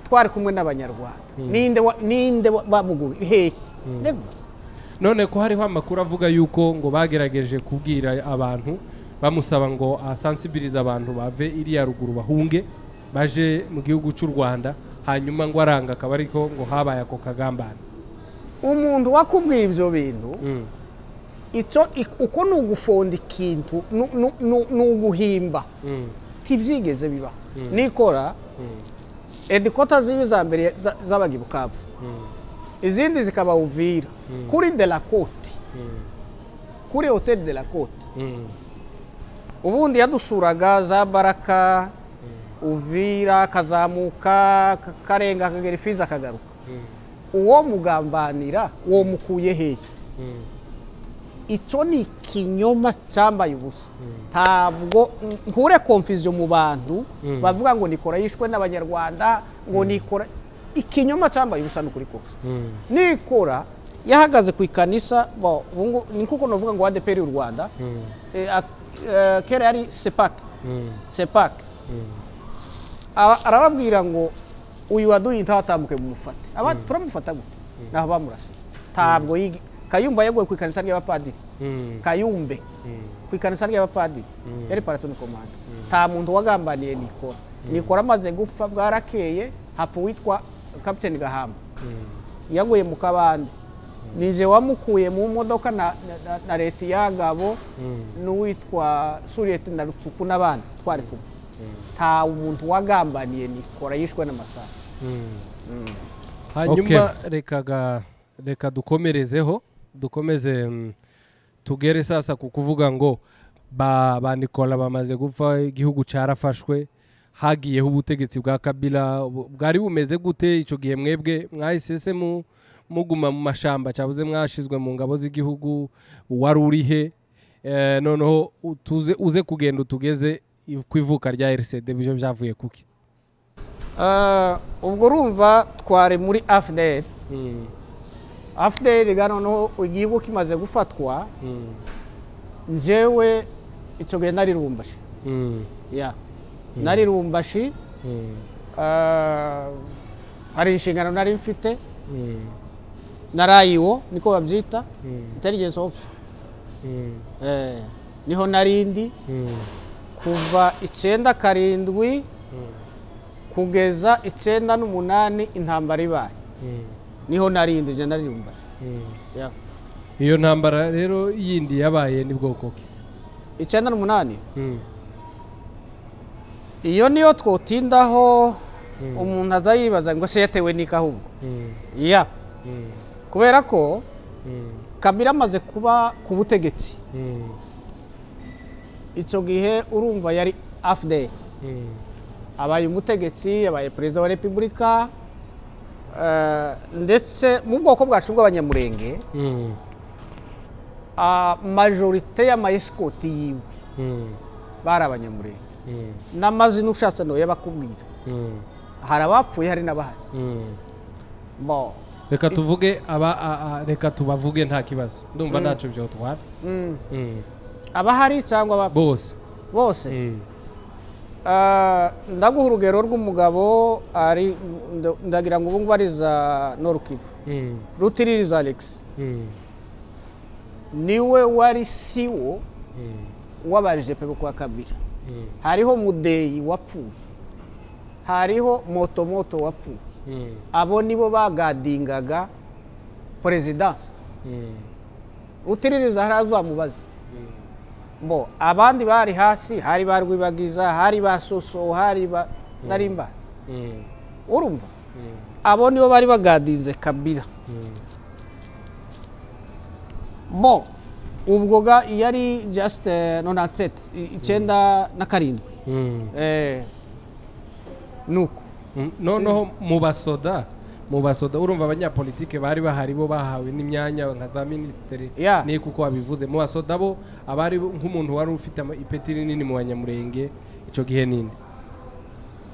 [SPEAKER 1] twari kumwe n'abanyarwanda ninde wa- ninde wa- bamuguye hehe never
[SPEAKER 2] none ko hariho amakuru avuga yuko ngo bagerageje kubwira abantu bamusaba ngo asansibilize abantu bave iriya ruguru bahunge baje mu gihugu cy'u rwanda hanyuma ngo aranga akaba ariko ngo habaye ako kagambane
[SPEAKER 1] umuntu wakubwiye ibyo bintu
[SPEAKER 2] Mm.
[SPEAKER 1] icyo ik- uko ni ugufonda ikintu nu- nu- nu- ni uguhimba
[SPEAKER 2] Mm.
[SPEAKER 1] ntibyigeze bibaho nikora edikota ziwe za mbere za- zabaga i bukavu izindi zikaba uvira kuri de la cote kuri hoteli de la cote
[SPEAKER 2] Mm.
[SPEAKER 1] ubundi yadusuraga za baraka uvira akazamuka ka- karenga akagera ifizi akagaruka uwo mugambanira uwo mukuye hehe
[SPEAKER 2] Mm.
[SPEAKER 1] icyo ni ikinyoma cyambaye ubusa ntabwo nkure konfiziyo mu bantu bavuga ngo nikora yishwe n'abanyarwanda ngo nikora ikinyoma cyambaye ubusa ni ukuri kose
[SPEAKER 2] Mm.
[SPEAKER 1] nikora yahagaze ku ikanisa bo, ubu ngo- ni kuko navuga ngo adeperi y'u rwanda Eh, ak- eh, kera yari sepake
[SPEAKER 2] Mm.
[SPEAKER 1] sepake Aba- arababwira ngo uyu waduye intaho atambuke mumufate aba turamufata gute naho bamurasa ntabwo yigi- kayumba yaguye ku ikanisa ry'abapadiri
[SPEAKER 2] Mm.
[SPEAKER 1] kayumbe ku ikanisa ry'abapadiri yari paratoni komanda nta muntu wagambaniye nikora nikora amaze gupfa bwarakeye hapfa uwitwa kapiteni gahamba yaguye mu kabande nije wamukuye mu modoka na, na, na, na leta ya ngabo n'uwitwa suriyeti na rutuku n'abandi twari kumwe nta umuntu wagambaniye nikora yishwe n'amasaha
[SPEAKER 2] hanyuma reka ga- reka dukomerezeho dukomeze mm, tugere sasa ku kuvuga ngo ba ba Nicola bamaze gupfa igihugu cyarafashwe hagiyeho ubutegetsi bwa kabila bu- bwari bumeze gute icyo gihe mwebwe mwahise se mu- muguma mu mashamba cyabuze mwashizwe mu ngabo z'igihugu wari urihe Eh, noneho utuze uze kugenda utugeze ku ivuka rya RCD byo byavuye kuki
[SPEAKER 1] Eh, ubwo urumva twari muri afuderi afuderi noneho igihugu kimaze gufatwa njyewe icyo gihe nari rumbashi
[SPEAKER 2] Mm,
[SPEAKER 1] ya nari rumbashi
[SPEAKER 2] mm,
[SPEAKER 1] eh, hari inshingano nari mfite
[SPEAKER 2] mm,
[SPEAKER 1] narayiwo niko babyita
[SPEAKER 2] Mm.
[SPEAKER 1] intelligence office
[SPEAKER 2] mm,
[SPEAKER 1] Eh, niho narindi
[SPEAKER 2] mm.
[SPEAKER 1] kuva icyenda karindwi kugeza icyenda n'umunani intambara ibaye niho narindi njye nari rumbashi ya
[SPEAKER 2] iyo ntambara rero yindi yabaye ni bwoko ki
[SPEAKER 1] icyenda n'umunani iyo niyo twotindaho umuntu aza yibaza ngo se yatewe n'iki ahubwo ya kubera ko kabira amaze kuba ku butegetsi icyo gihe urumva yari afudeli abaye umutegetsi yabaye perezida wa repubulika eh, ndetse mu bwoko bwacu bw'abanyamurenge ah, majorite y'amayesikoti yiwe bari abanyamurenge n'amazina ushatse nawe yabakubwira hari abapfuye hari n'abahari bo
[SPEAKER 2] reka tuvuge aba a- a- reka tubavuge nta kibazo ndumva ntacyo byotwara Mm.
[SPEAKER 1] abahari cyangwa abapfuye
[SPEAKER 2] bose
[SPEAKER 1] bose
[SPEAKER 2] Mm.
[SPEAKER 1] Ah, ndaguha urugero rw'umugabo ari nd- ndagira ngo ubu ngubu ari za norukivu
[SPEAKER 2] Mm.
[SPEAKER 1] rutiririza alex
[SPEAKER 2] Mm.
[SPEAKER 1] niwe wari siwo
[SPEAKER 2] Mm.
[SPEAKER 1] w'abajepe bo kwa kabira
[SPEAKER 2] Mm.
[SPEAKER 1] hariho mudeyi wapfuye hariho motomoto wapfuye
[SPEAKER 2] Mm.
[SPEAKER 1] abo nibo bagadingaga perezidansi
[SPEAKER 2] Mm.
[SPEAKER 1] utiririza hari azamubaza mbo abandi bari hasi hari ba rwibagiza hari ba soso hari ba narimbaza
[SPEAKER 2] Mm.
[SPEAKER 1] urumva abo nibo bari bagadinze kabira bo ubwo ga yari just eh, 97 i- icyenda na karindwi
[SPEAKER 2] Mm.
[SPEAKER 1] Eh, nuko
[SPEAKER 2] Mm, noneho mu basoda mu basoda urumva abanyapolitike bari bahari bo bahawe n'imyanya nka za minisitiri
[SPEAKER 1] Yeah.
[SPEAKER 2] ni kuko wabivuze mu basoda bo abari bo- nk'umuntu wari ufite ama- ipeti rinini mu banyamurenge icyo gihe ninde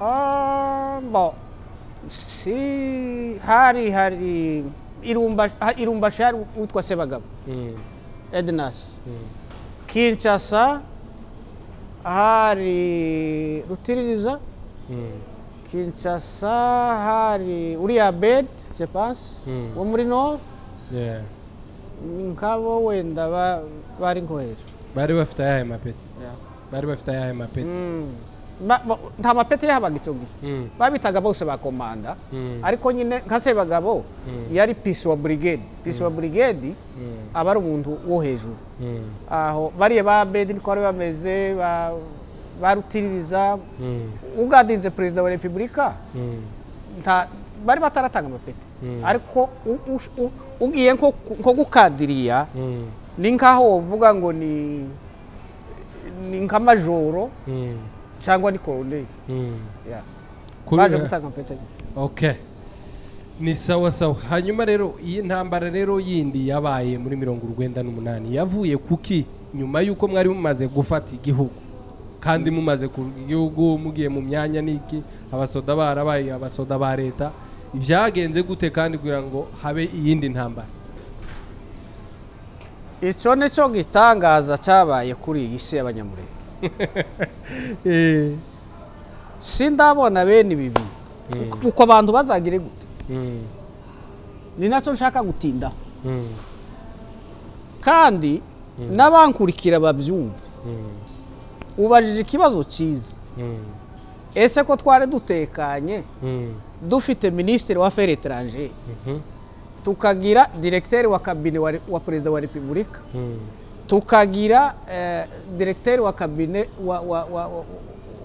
[SPEAKER 1] Ah, bo si hari hari irumbashi irumba hari utwa sebagabo ednas kinshasa hari rutiririza kinshasa hari uriya bedi jepanse
[SPEAKER 2] Mm.
[SPEAKER 1] wo muri no
[SPEAKER 2] Yeah.
[SPEAKER 1] nk'abo wenda ba- bari nko hejuru
[SPEAKER 2] bari bafite ayahe mapeti
[SPEAKER 1] Yeah.
[SPEAKER 2] bari bafite ayahe mapeti
[SPEAKER 1] Mm. Ba- ba- nta mapeti yahabaga icyo gihe
[SPEAKER 2] Mm.
[SPEAKER 1] babitaga bose ba komanda
[SPEAKER 2] Mm.
[SPEAKER 1] ariko nyine nka sebagabo yari pisi wa burigedi pisi wa burigedi aba ari umuntu wo hejuru
[SPEAKER 2] Mm.
[SPEAKER 1] aho bariya ba bedi niko bari bameze ba- ba rutiririza
[SPEAKER 2] Mm.
[SPEAKER 1] ugadinze perezida wa repubulika
[SPEAKER 2] Mm.
[SPEAKER 1] nta bari bataratanga amapeti ariko u- ush- u- ugiye nko ku- nko gukadiriya
[SPEAKER 2] Mm.
[SPEAKER 1] ni nk'aho wovuga ngo ni ni nk'amajoro
[SPEAKER 2] Mm.
[SPEAKER 1] cyangwa ni koroneri
[SPEAKER 2] Mm.
[SPEAKER 1] Yeah.
[SPEAKER 2] Kubera-
[SPEAKER 1] baje gutanga amapeti
[SPEAKER 2] okay ni sawa sawa hanyuma rero iyi ntambara rero yindi yabaye muri mirongo urwenda n'umunani yavuye kuki nyuma y'uko mwari mumaze gufata igihugu kandi mumaze ku gihugu mugiye mu myanya niki abasoda barabaye abasoda ba leta byagenze gute kandi kugira ngo habe iyindi ntambara
[SPEAKER 1] icyo ni cyo gitangaza cyabaye kuri iyi si y'abanyamurenge
[SPEAKER 2] Eh,
[SPEAKER 1] sindabona bene ibi bintu Uko- uko abantu bazagire gute
[SPEAKER 2] mm,
[SPEAKER 1] ni nacyo nshaka gutindaho
[SPEAKER 2] mm,
[SPEAKER 1] kandi n'abankurikira babyumva
[SPEAKER 2] mm,
[SPEAKER 1] ubajije ikibazo cyiza
[SPEAKER 2] mm,
[SPEAKER 1] ese ko twari dutekanye
[SPEAKER 2] mm,
[SPEAKER 1] dufite minisitiri wa feri etarangeri
[SPEAKER 2] mhm,
[SPEAKER 1] tukagira diregiteri wa kabine wa re- wa perezida wa repubulika
[SPEAKER 2] mm,
[SPEAKER 1] tukagira eh, diregiteri wa kabine wa wa wa wa-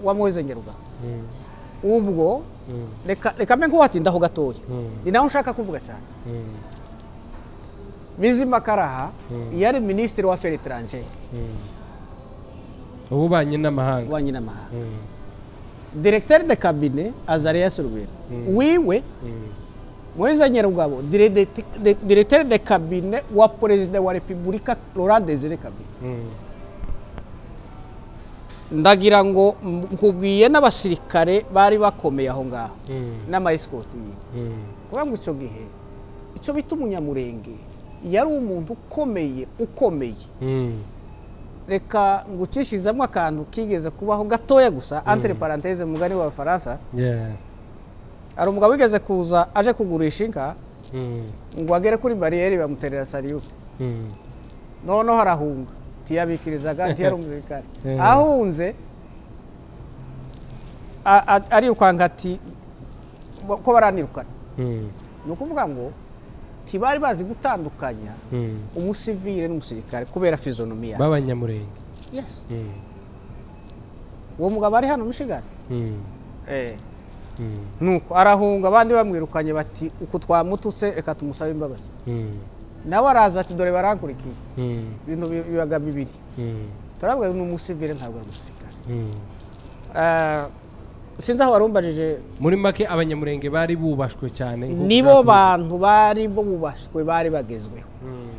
[SPEAKER 1] wa Moise Nyaruga
[SPEAKER 2] mm,
[SPEAKER 1] ubwo
[SPEAKER 2] Mm.
[SPEAKER 1] reka reka mbe nkuwatindaho gatoya
[SPEAKER 2] Mm.
[SPEAKER 1] ni naho nshaka kuvuga cyane
[SPEAKER 2] mm,
[SPEAKER 1] bizima karaha yari minisitiri wa feri etarangeri
[SPEAKER 2] mm. ububanyi n'amahanga
[SPEAKER 1] ububanyi n'amahanga
[SPEAKER 2] Mm,
[SPEAKER 1] diregiteri de kabine azariya surubera wiwe
[SPEAKER 2] mm.
[SPEAKER 1] Moise Nyarugabo diredeti- de- diregiteri de kabine wa perezida wa repubulika Laurent Desire Kabine ndagira ngo m- nkubwiye n'abasirikare bari bakomeye aho ngaho n'amayisikoti yiwe kuvuga ngo icyo gihe icyo bita umunyamurenge yari umuntu ukomeye ukomeye reka ngucishizamo akantu kigeze kubaho gatoya gusa entre parenthese mu mugani w'abafaransa hari umugabo wigeze kuza aje kugurisha inka ngo agere kuri bariyeri bamuterera saliyute noneho arahunga ntiyabikirizaga ntiyari umusirikare
[SPEAKER 2] Eh.
[SPEAKER 1] ahunze a- a- arirukanka ati bo- ko baranirukana ni ukuvuga ngo ntibari bazi gutandukanya umusivire n'umusirikare kubera fizonomiya
[SPEAKER 2] b'abanyamurenge
[SPEAKER 1] yes uwo mugabo ari hano mushigari nuko arahunga abandi bamwirukanye bati uku twamututse reka tumusabe imbabazi nawe araza ati dore barankurikiye ibintu bi- bibaga bibiri turavuga ngo ni umusivire ntabwo ari umusirikare Eh, sinzi aho warumbajije
[SPEAKER 2] muri make abanyamurenge bari bubashwe cyane nk'uko
[SPEAKER 1] nibo
[SPEAKER 2] byakunze.
[SPEAKER 1] bantu bari bubashywe bari bagezweho
[SPEAKER 2] Mm,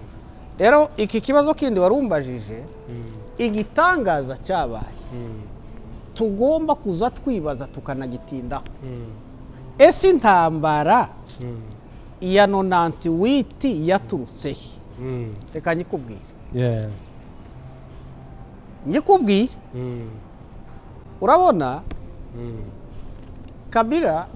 [SPEAKER 1] rero iki kibazo kindi warumbajije igitangaza cyabaye
[SPEAKER 2] mm,
[SPEAKER 1] tugomba kuza twibaza tukanagitindaho
[SPEAKER 2] mm,
[SPEAKER 1] ese intambara
[SPEAKER 2] mm,
[SPEAKER 1] ya nonanti witi yaturutse he
[SPEAKER 2] mm.
[SPEAKER 1] reka nyikubwire
[SPEAKER 2] Yeah.
[SPEAKER 1] nyikubwire
[SPEAKER 2] Mm,
[SPEAKER 1] urabona
[SPEAKER 2] mm,
[SPEAKER 1] kabira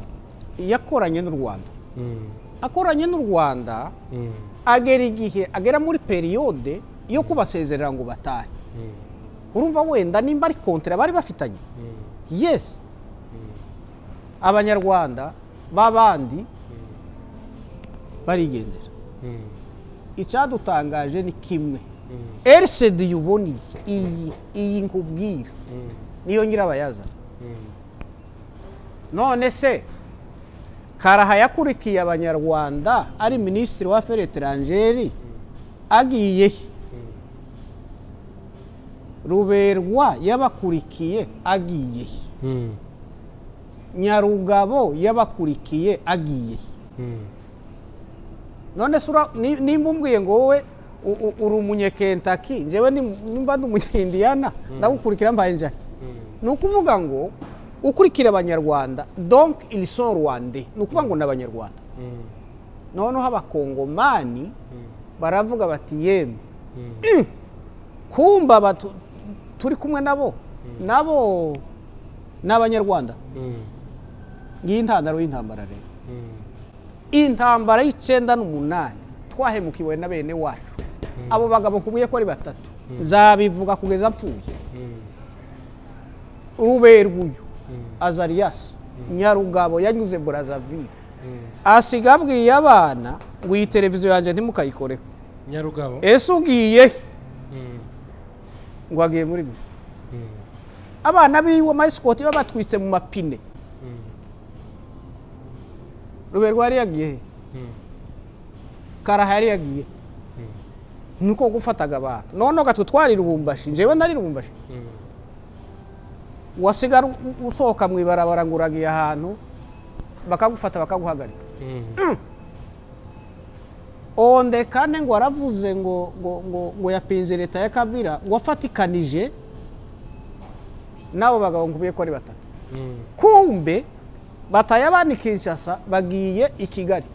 [SPEAKER 1] yakoranye n'u rwanda
[SPEAKER 2] mm,
[SPEAKER 1] akoranye n'u rwanda
[SPEAKER 2] mm,
[SPEAKER 1] agera igihe agera muri periyode yo kubasezerera ngo batahe
[SPEAKER 2] mm,
[SPEAKER 1] urumva wenda nimba ari kontera bari bafitanye
[SPEAKER 2] mm.
[SPEAKER 1] yesi abanyarwanda b'abandi barigendera
[SPEAKER 2] Mm,
[SPEAKER 1] icyadutangaje ni kimwe
[SPEAKER 2] mm,
[SPEAKER 1] erisedi yuboneye iyi iyi nkubwira
[SPEAKER 2] mm,
[SPEAKER 1] niyo nyirabayazana
[SPEAKER 2] mm,
[SPEAKER 1] none se karaha yakurikiye abanyarwanda ari minisitiri wa feri etarangeri agiye he ruberwa yabakurikiye agiye he
[SPEAKER 2] mm,
[SPEAKER 1] nyarugabo yabakurikiye agiye he
[SPEAKER 2] mm.
[SPEAKER 1] none se ura- ni- nimba umbwiye ngo wowe u- u- uri umunyekentaki njyewe ni- nimba ndi umunyindiyana ndagukurikira mbaye njani ni ukuvuga ngo ukurikira abanyarwanda donc il sont rwandais ni ukuvuga ngo ni abanyarwanda noneho abakongomani baravuga bati yemwe Mm. kumba abatu- turi kumwe nabo nabo ni abanyarwanda ngiyi intandaro y'intambara rero intambara y'icyenda n'umunani twahemukiwe na bene wacu abo bagabo kubuye ko ari batatu zabivuga kugeza apfuye ruberwuyu azariyasi nyarugabo yanyuze burazavire asiga abwiye abana ngo iyi televiziyo yanjye ntimukayikoreho
[SPEAKER 2] nyarugabo
[SPEAKER 1] ese ugiye he ngo agiye muri gusa abana biwe amayisikoti baba batwitse mu mapine ruberwa yari yagiye he karaha yari yagiye he nuko gufataga abantu noneho gatwe twari rubumbashi njyewe nari rubumbashi wasigara u- usohoka mu ibarabara ngo uragiye ahantu bakagufata bakaguhagarika onde kane ngo waravuze ngo ngo ngo ngo yapinze leta ya kabira wafatikanije n'abo bagabo nkubiye ko ari batatu kumbe bataye abandi kinshasa bagiye i kigali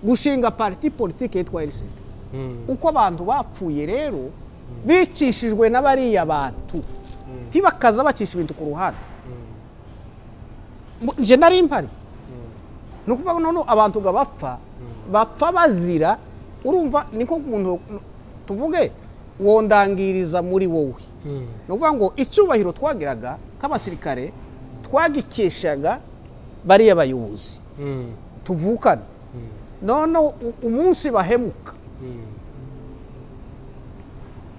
[SPEAKER 1] gushinga pariti politiki yitwa eriseri uko abantu bapfuye rero bicishijwe na bariya bantu ntibakaza bacisha ibintu ku ruhande Mu- nje nari mpari ni ukuvuga ngo noneho abantu ngo bapfa bapfa bazira urumva niko umuntu tuvuge wondangiriza muri wowe ni ukuvuga ngo icyubahiro twagiraga nk'abasirikare twagikeshaga bariya bayobozi tuvukana noneho u- umunsi bahemuka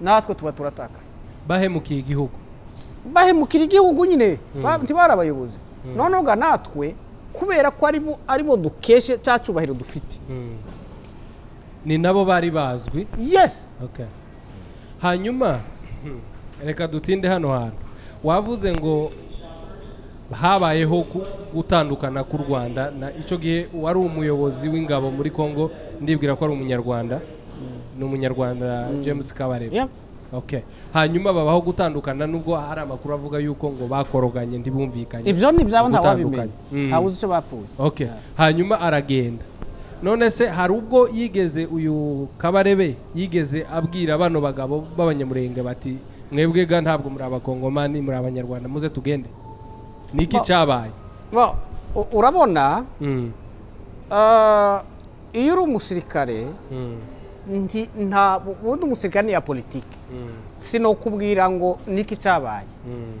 [SPEAKER 1] natwe tuba turatakaye
[SPEAKER 2] bahemukiye igihugu
[SPEAKER 1] bahemukira igihugu nyine ba- ntibari abayobozi noneho ga natwe kubera ko aribo aribo dukeshe cya cyubahiro dufite
[SPEAKER 2] ni nabo bari bazwi
[SPEAKER 1] yes
[SPEAKER 2] Okay. hanyuma reka dutinde hano hantu wavuze ngo habayeho ku- gutandukana k'u rwanda na icyo gihe wari umuyobozi w'ingabo muri congo ndibwira ko ari umunyarwanda ni umunyarwanda james kabarebe
[SPEAKER 1] Yep.
[SPEAKER 2] Okay. hanyuma babaho gutandukana nubwo hari amakuru avuga yuko ngo bakoroganye ntibumvikanye
[SPEAKER 1] ibyo ni ibyabo ntawabimenya
[SPEAKER 2] Gutandukanye. Mm.
[SPEAKER 1] ntawuzi icyo bapfuye
[SPEAKER 2] okay hanyuma aragenda none se hari ubwo yigeze uyu kabarebe yigeze abwira bano bagabo b'abanyamurenge bati mwebwe ga ntabwo muri abakongomani muri abanyarwanda muze tugende niki
[SPEAKER 1] Ba-
[SPEAKER 2] cyabaye
[SPEAKER 1] Bo, u- urabona
[SPEAKER 2] Mm,
[SPEAKER 1] ah, iyo uri umusirikare
[SPEAKER 2] mm,
[SPEAKER 1] nti- nta ubundi umusirikare ni iya politiki
[SPEAKER 2] mm,
[SPEAKER 1] sinokubwira ngo niki cyabaye
[SPEAKER 2] mm,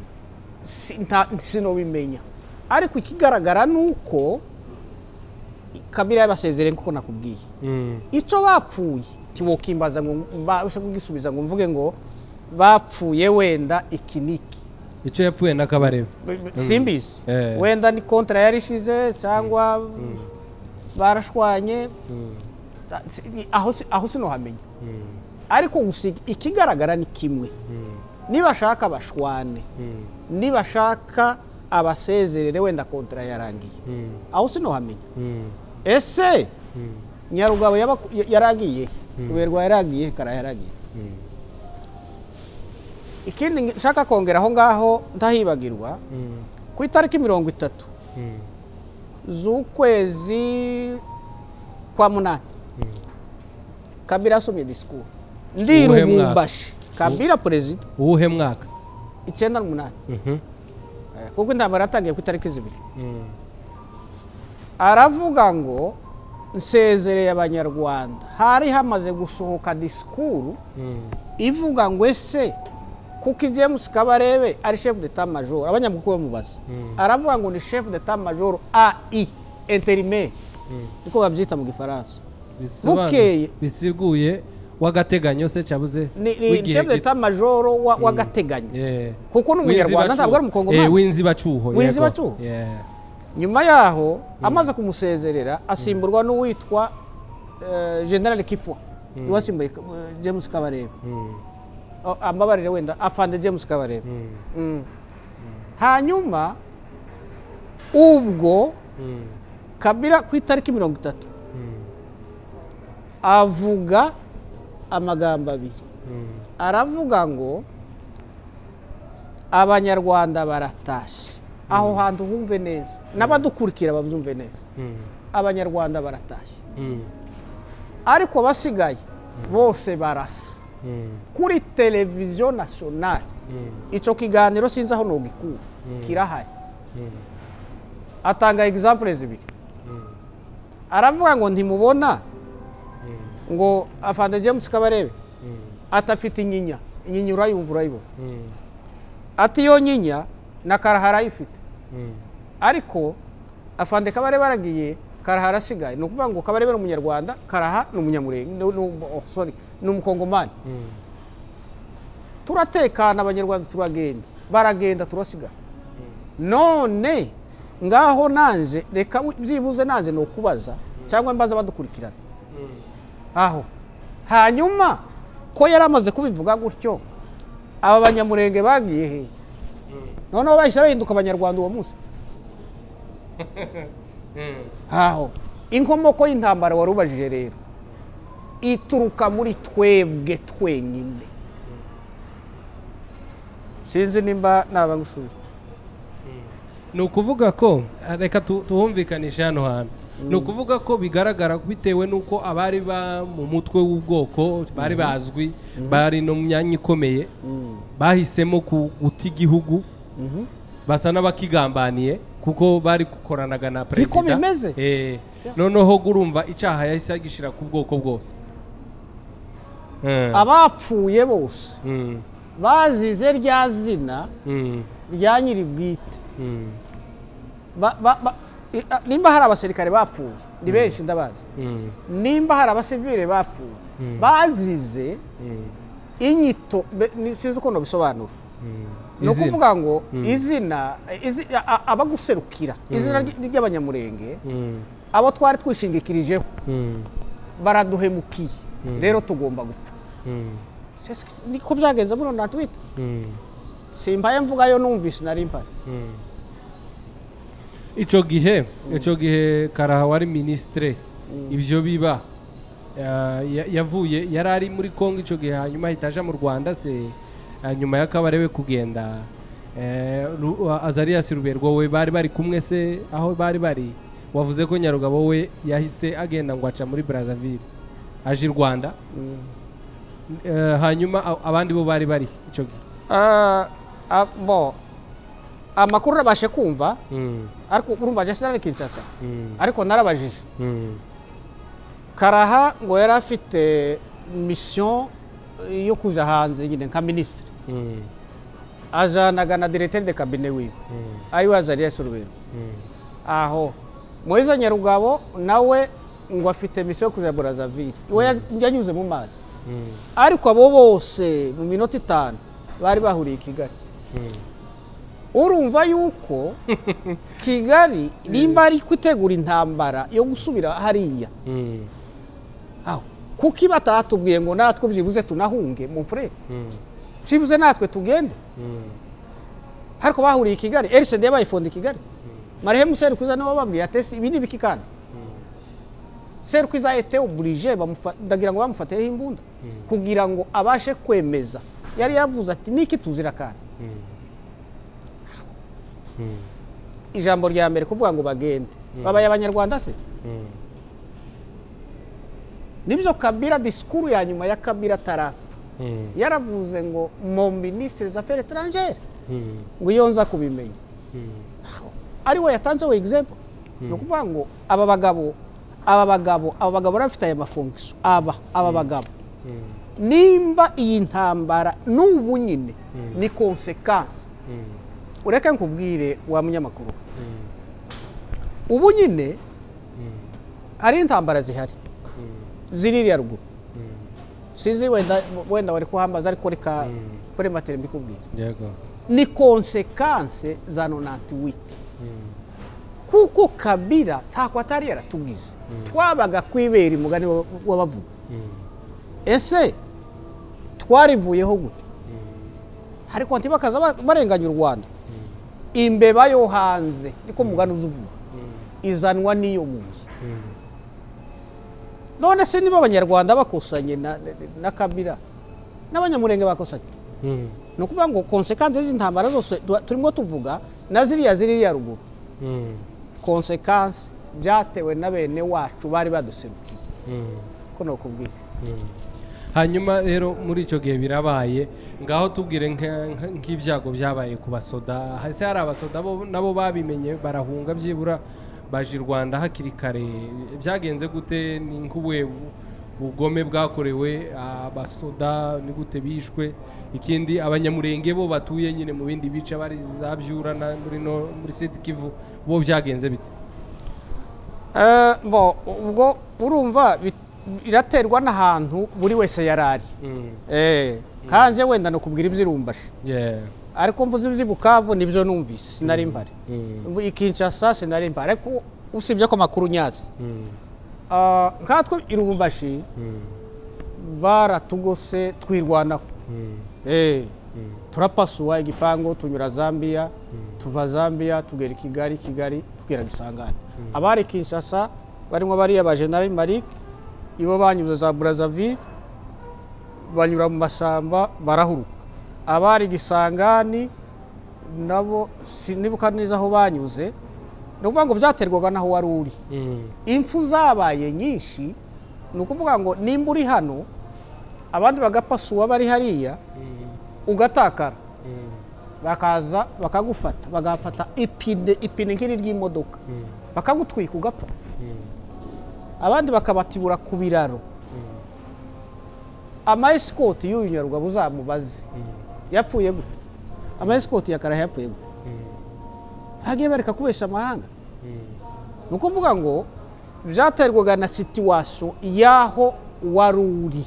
[SPEAKER 1] si- nta- sinobimenya ariko ikigaragara ni uko kabira yabasezereye nk'uko nakubwiye
[SPEAKER 2] mm,
[SPEAKER 1] icyo bapfuye ntiwokimbaza ngo mbashe kugisubiza ngo mvuge ngo bapfuye wenda iki niki
[SPEAKER 2] icyo yapfuye na kabarebe
[SPEAKER 1] B- b- simbizi
[SPEAKER 2] Eh.
[SPEAKER 1] wenda ni kontra yari ishize cyangwa barashwanye
[SPEAKER 2] Mm,
[SPEAKER 1] Ah, si- aho si- aho sinohamenya
[SPEAKER 2] mm,
[SPEAKER 1] ariko gusa ikigaragara ni kimwe
[SPEAKER 2] mm,
[SPEAKER 1] nibashaka bashwane
[SPEAKER 2] mm,
[SPEAKER 1] nibashaka abasezerere wenda kontra yarangiye
[SPEAKER 2] mm,
[SPEAKER 1] aho sinohamenya
[SPEAKER 2] mm,
[SPEAKER 1] ese
[SPEAKER 2] mm,
[SPEAKER 1] nyarugabo yaba- ya- yaragiye ruberwa yaragiye kara yaragiye
[SPEAKER 2] mm,
[SPEAKER 1] ikindi ngi- nshaka kongera aho ngaho ntahibagirwa
[SPEAKER 2] mm,
[SPEAKER 1] ku itariki mirongo itatu
[SPEAKER 2] mm,
[SPEAKER 1] z'ukwezi kwa munani
[SPEAKER 2] Mm.
[SPEAKER 1] kabira asomye disikuru
[SPEAKER 2] Uwuhe
[SPEAKER 1] ndi
[SPEAKER 2] mwaka?
[SPEAKER 1] rubumbashi kabira perezida
[SPEAKER 2] uwuhe mwaka
[SPEAKER 1] icyenda n'umunani
[SPEAKER 2] Mhm,
[SPEAKER 1] Eh, kuko intambara yatangiye ku itariki zibiri
[SPEAKER 2] mm,
[SPEAKER 1] aravuga ngo nsezereye abanyarwanda hari hamaze gusohoka disikuru
[SPEAKER 2] mm,
[SPEAKER 1] ivuga ngo ese kuko james kabarebe ari chef d'etat major abanyamakuru bamubaza aravuga ngo ni chef d'etat major ai intérimaire niko babyita mu gifaransa
[SPEAKER 2] bisobanura-
[SPEAKER 1] Bukeye.
[SPEAKER 2] bisiguye w'agateganyo se cyabuze
[SPEAKER 1] ni, ni
[SPEAKER 2] w'igihe
[SPEAKER 1] chef d'etat major wa- w'agateganyo
[SPEAKER 2] Yeah.
[SPEAKER 1] kuko ni umunyarwanda
[SPEAKER 2] W'inzibacyuho.
[SPEAKER 1] ntabwo ari
[SPEAKER 2] Eh,
[SPEAKER 1] umukongomani
[SPEAKER 2] w'inzibacyuho yego.
[SPEAKER 1] W'inzibacyuho?
[SPEAKER 2] Yeah.
[SPEAKER 1] nyuma yaho amaze kumusezerera asimburwa n'uwitwa eh, general kifwa niwe wasimbuye eh, james kabarebe
[SPEAKER 2] Mm,
[SPEAKER 1] Oh, ambabarire wenda afande james kabarebe
[SPEAKER 2] mm,
[SPEAKER 1] Mm. hanyuma ubwo
[SPEAKER 2] mm,
[SPEAKER 1] kabira ku itariki mirongo itatu
[SPEAKER 2] mm,
[SPEAKER 1] avuga amagambo abiri
[SPEAKER 2] mm,
[SPEAKER 1] aravuga ngo abanyarwanda baratashye aho hantu humve neza n'abadukurikira babyumve neza
[SPEAKER 2] mm,
[SPEAKER 1] abanyarwanda baratashye
[SPEAKER 2] mm,
[SPEAKER 1] ariko abasigaye bose barasa
[SPEAKER 2] mm,
[SPEAKER 1] kuri televiziyo nasiyonari
[SPEAKER 2] mm,
[SPEAKER 1] icyo kiganiro sinzi aho ntugikura kirahari atanga egisampure zibiri aravuga ngo ntimubona ngo afande james kabarebe atafite inyinya inyinya urayumva urayibona ati iyo nyinya na karahara ayifite ariko afande kabarebe aragiye karaha arasigaye ni ukuvuga ngo kabarebe ni umunyarwanda karaha ni umunyamurenge ni- ni- oh, sorry, ni umukongomani turatekana abanyarwanda turagenda baragenda turasiga none ngaho nanze reka wi- byibuze nanze ni ukubaza cyangwa mbaza badukurikirana aho hanyuma ko yari amaze kubivuga gutyo aba banyamurenge bagiye he noneho bahise bahinduka abanyarwanda uwo munsi aho inkomoko y'intambara wari ubajije rero ituruka muri twebwe twenyine sinzi nimba naba ngushuje
[SPEAKER 2] ni ukuvuga ko reka tu- tuhumvikanishe hano hantu ni ukuvuga ko bigaragara bitewe n'uko abari ba mu mutwe w'ubwoko bari bazwi bari no mu myanya ikomeye bahisemo ku- guta igihugu basa n'abakigambaniye kuko bari gukoranaga na perezida
[SPEAKER 1] bimeze?
[SPEAKER 2] Eh, noneho gurumva icyaha yahise agishyira ku bwoko bwose Eh,
[SPEAKER 1] abapfuye bose
[SPEAKER 2] mm,
[SPEAKER 1] bazize rya zina
[SPEAKER 2] mm,
[SPEAKER 1] rya nyiri bwite
[SPEAKER 2] mm,
[SPEAKER 1] Ba- ba- ba- i- a- nimba hari abasirikare bapfuye ni benshi ndabazi
[SPEAKER 2] mm,
[SPEAKER 1] nimba hari abasivire bapfuye bazize inyito be- ni- sinzi uko nabisobanura ni
[SPEAKER 2] Izina.
[SPEAKER 1] ukuvuga ngo izina izi- a- a- abaguserukira izina ry- ry'abanyamurenge
[SPEAKER 2] mm,
[SPEAKER 1] abo twari twishingikirijeho
[SPEAKER 2] mm,
[SPEAKER 1] baraduhemukiye rero tugomba gupfa
[SPEAKER 2] mm,
[SPEAKER 1] Sesi- niko byagenze muri na twita
[SPEAKER 2] mm.
[SPEAKER 1] simpaye mvugayo numvise nari mpari
[SPEAKER 2] icyo gihe icyo gihe karaha wari minisitire ibyo biba ya- ya- yavuye yari ari muri congo icyo gihe hanyuma ahita aja mu rwanda se eh, nyuma y'akabarewe kugenda eh, Ru- azarias ruberwa we bari bari kumwe se aho bari bari wavuze ko nyarugabo we yahise agenda ngo aca muri brazzaville aje i rwanda Eh, hanyuma a- abandi bo bari bari icyo gihe
[SPEAKER 1] Ah, ah, bo amakuru nabashe kumva
[SPEAKER 2] Mm,
[SPEAKER 1] ariko urumva jye sinari kinshasa
[SPEAKER 2] mm,
[SPEAKER 1] ariko narabajije
[SPEAKER 2] mm,
[SPEAKER 1] karaha ngo yari afite misiyo yo kuja hanze nyine nka minisitiri
[SPEAKER 2] mm,
[SPEAKER 1] ajanaga na diregiteri de kabine wiwe
[SPEAKER 2] mm,
[SPEAKER 1] ariwe azarias rubero
[SPEAKER 2] mm.
[SPEAKER 1] aho moise nyarugabo nawe ngo afite misiyo yo kuja burazavire iwe ya- yanyuze mu mazi
[SPEAKER 2] Mm,
[SPEAKER 1] ariko abo bose mu minota itanu bari bahuriye i kigali
[SPEAKER 2] mm.
[SPEAKER 1] urumva yuko kigali nimba ari kwitegura intambara yo gusubira hariya
[SPEAKER 2] Mm,
[SPEAKER 1] aho kuko iba atatubwiye ngo natwe byibuze tunahunge mu mfure
[SPEAKER 2] mm,
[SPEAKER 1] byibuze natwe tugende
[SPEAKER 2] mm,
[SPEAKER 1] ariko bahuriye i kigali erisede bayifonda i kigali marehemu serukwiza niwe wababwiye atesi ibi ni ibiki kandi serukwiza ete oburije bamufa- ndagira ngo bamufatiyeho imbunda kugira ngo abashe kwemeza yari yavuze ati niki tuzira kandi ijambo rya mbere kuvuga ngo bagende babaye abanyarwanda se
[SPEAKER 2] mm,
[SPEAKER 1] nibyo kabira disikuru ya nyuma ya kabira atarapfa
[SPEAKER 2] mm,
[SPEAKER 1] yaravuze ngo mu minisitiri za feri etrangere
[SPEAKER 2] mm,
[SPEAKER 1] ngo iyo nza kubimenya
[SPEAKER 2] mm,
[SPEAKER 1] ari we yatanze we egizempo ni ukuvuga ngo aba bagabo aba bagabo aba bagabo bari bafite aya mafunkisiyo aba aba bagabo nimba iyi ntambara n'ubu nyine ni konsekansi
[SPEAKER 2] mm,
[SPEAKER 1] ureke nkubwire wa munyamakuru ubu nyine hari intambara zihari ziririya ruguru sinzi wenda wenda wari kuhambaza ariko reka kuri materi mbikubwire
[SPEAKER 2] yego
[SPEAKER 1] ni konsekanse za nonantiwiti
[SPEAKER 2] Mm,
[SPEAKER 1] kuko kabira ntako atari yaratugize twabaga kwibera umugani wa- w'abavuga ese twarivuyeho gute ariko ntibakaza ba- barenganya u rwanda imbeba yo hanze niko mugani uza uvuga izanwa n'iyo mu nzu none se niba abanyarwanda bakusanye na, na kabira n'abanyamurenge bakosanye
[SPEAKER 2] mm,
[SPEAKER 1] ni ukuvuga ngo konsekanse z'intambara zose tu- turimo tuvuga na ziriya ziriya ruguru
[SPEAKER 2] mm,
[SPEAKER 1] konsekanse byatewe na bene wacu bari baduserukiye
[SPEAKER 2] mm,
[SPEAKER 1] ko nakubwiye
[SPEAKER 2] mm. hanyuma rero muri icyo gihe birabaye ngaho tubwire nka- nka- nk'ibyago byabaye ku basoda hasi hari abasoda bo- nabo babimenye barahunga byibura baje i rwanda hakiri kare byagenze gute ni nk'ubuhe bu- bugome bwakorewe abasoda ni gute bishwe ikindi abanyamurenge bo batuye nyine mu bindi bice bari za byura na muri no- muri siti kivu bo byagenze bite
[SPEAKER 1] Eh, bo ubwo urumva bi- biraterwa n'ahantu buri wese yari ari Eh, kanje wenda nokubwira ibyirumbashe
[SPEAKER 2] Yeah.
[SPEAKER 1] ariko mvuze iby'i bukavu nibyo numvise sinari mpari ikinshasa sinari mpari ariko usibye ko amakuru nyazi Ah, nkatwe irumbashi baratugose twirwanaho Eh, turapasuwa igipangu tunyura zambia tuva zambia tugera i kigali kigali tugera gisangane abari kinshasa barimo bariya ba general marik ibo banyuze za brazzaville banyura mu mashyamba barahuruka abari gisangani nabo sinibuka neza aho banyuze ni ukuvuga ngo byaterwaga n'aho wari uri
[SPEAKER 2] Mm.
[SPEAKER 1] impfu zabaye nyinshi ni ukuvuga ngo nimba uri hano abandi bagapasuwa bari hariya ugatakara bakaza bakagufata bagafata ipine ipine nk'iri ry'imodoka bakagutwika ugapfa abandi bakabatibura ku biraro amayesikoti y'uyu nyarugabo uzamubaze yapfuye gute amayesikoti ya karaha yapfuye gute hagiye bareka kubesha amahanga ni ukuvuga ngo byaterwaga na situwasiyo y'aho wari uri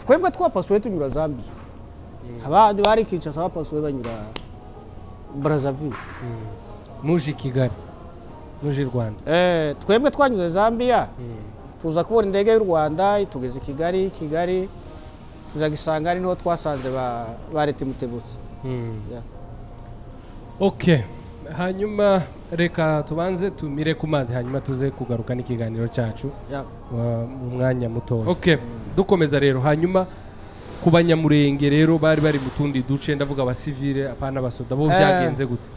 [SPEAKER 1] twebwe twapasuwe tunyura zambiya abandi bari kinshasa bapasuwe banyura brazzaville
[SPEAKER 2] muje i kigali muje i rwanda
[SPEAKER 1] Eh, twebwe twanyuze zambiya tuza kubona indege y'u rwanda itugeze i kigali kigali tuza gisanga ari niho twasanze ba- ba leta imutebutse Yeah.
[SPEAKER 2] ok hanyuma reka tubanze tumire ku mazi hanyuma tuze kugaruka n'ikiganiro cyacu
[SPEAKER 1] Yeah.
[SPEAKER 2] wa- mu mwanya mutoya ok dukomeza rero hanyuma ku banyamurenge rero bari bari mu tundi duce ndavuga abasivile apana abasoda bo
[SPEAKER 1] Eh.
[SPEAKER 2] byagenze gute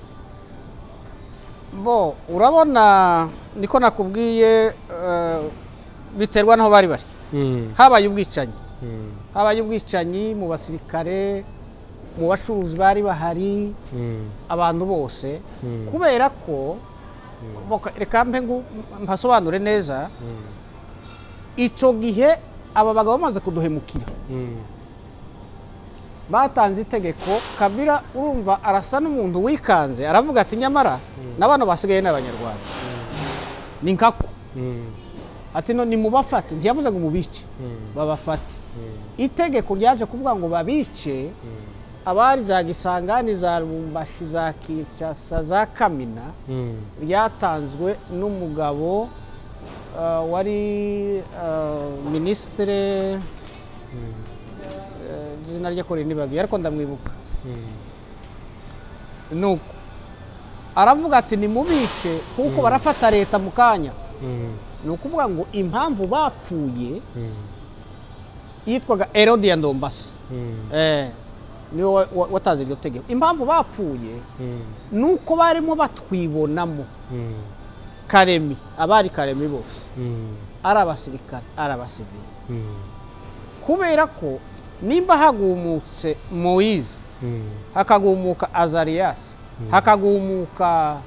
[SPEAKER 1] bo urabona niko nakubwiye eh, biterwa n'aho bari bari
[SPEAKER 2] Mm,
[SPEAKER 1] habaye ubwicanyi
[SPEAKER 2] mm,
[SPEAKER 1] habaye ubwicanyi mu basirikare mu bacuruzi bari bahari
[SPEAKER 2] mm,
[SPEAKER 1] abantu bose kubera ko boka- reka mbe ngu- mpasobanure neza icyo gihe aba bagabo bamaze kuduhemukira
[SPEAKER 2] mm,
[SPEAKER 1] batanze itegeko kabira urumva arasa n'umuntu wikanze aravuga ati nyamara n'abana basigaye ni abanyarwanda ni nkako
[SPEAKER 2] mm,
[SPEAKER 1] ati no nimubafate ntiyavuze ngo mubice babafate itegeko ryaje kuvuga ngo babice abari za gisangani za rumbashi za kinshasa za kamina
[SPEAKER 2] mm,
[SPEAKER 1] ryatanzwe n'umugabo uh, wari uh, minisitire uh, izina rye ko rinibagiye ariko ndamwibuka nuko aravuga ati nimubice kuko barafata leta mu kanya
[SPEAKER 2] mm,
[SPEAKER 1] ni ukuvuga ngo impamvu bapfuye
[SPEAKER 2] mm,
[SPEAKER 1] yitwaga erodiya ndombasi
[SPEAKER 2] mm,
[SPEAKER 1] eh, niwe wa- wa- watanze iryo tegeko impamvu bapfuye
[SPEAKER 2] mm,
[SPEAKER 1] ni uko barimo batwibonamo
[SPEAKER 2] mm,
[SPEAKER 1] karemi abari karemi bose
[SPEAKER 2] mm,
[SPEAKER 1] ari abasirikare ari abasivili
[SPEAKER 2] mm,
[SPEAKER 1] kubera ko nimba hagumutse moyize
[SPEAKER 2] mm,
[SPEAKER 1] hakagumuka azariyasi hakagumuka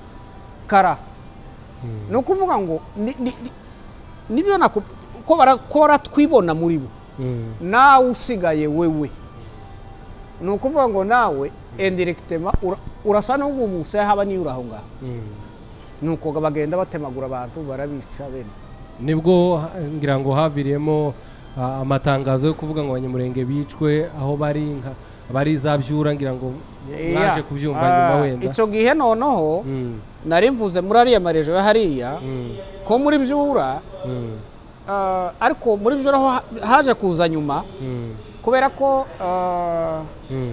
[SPEAKER 1] kara ni ukuvuga ngo ni- ni- ni- nibyo naku- ko bara- ko baratwibona muri bo
[SPEAKER 2] mm,
[SPEAKER 1] nawe usigaye wewe ni ukuvuga ngo nawe endiregitema urasa n'ugumutse haba niyo uri aho ngaho
[SPEAKER 2] mm.
[SPEAKER 1] ni uko bagenda batemagura abantu barabica bene
[SPEAKER 2] nibwo ha- ngira ngo haviriyemo ah, amatangazo yo kuvuga ngo abanyamurenge bicwe aho bari nka bari za byura ngira ngo mwaje
[SPEAKER 1] Yeah.
[SPEAKER 2] kubyumva
[SPEAKER 1] Ah,
[SPEAKER 2] nyuma wenda
[SPEAKER 1] icyo gihe noneho
[SPEAKER 2] Mm,
[SPEAKER 1] nari mvuze muri ariya marejo ya hariya
[SPEAKER 2] mm,
[SPEAKER 1] ko muri byura
[SPEAKER 2] mm,
[SPEAKER 1] ah, ariko muri byura ho ha- haje kuza nyuma
[SPEAKER 2] mm,
[SPEAKER 1] kubera ko ah,
[SPEAKER 2] mm,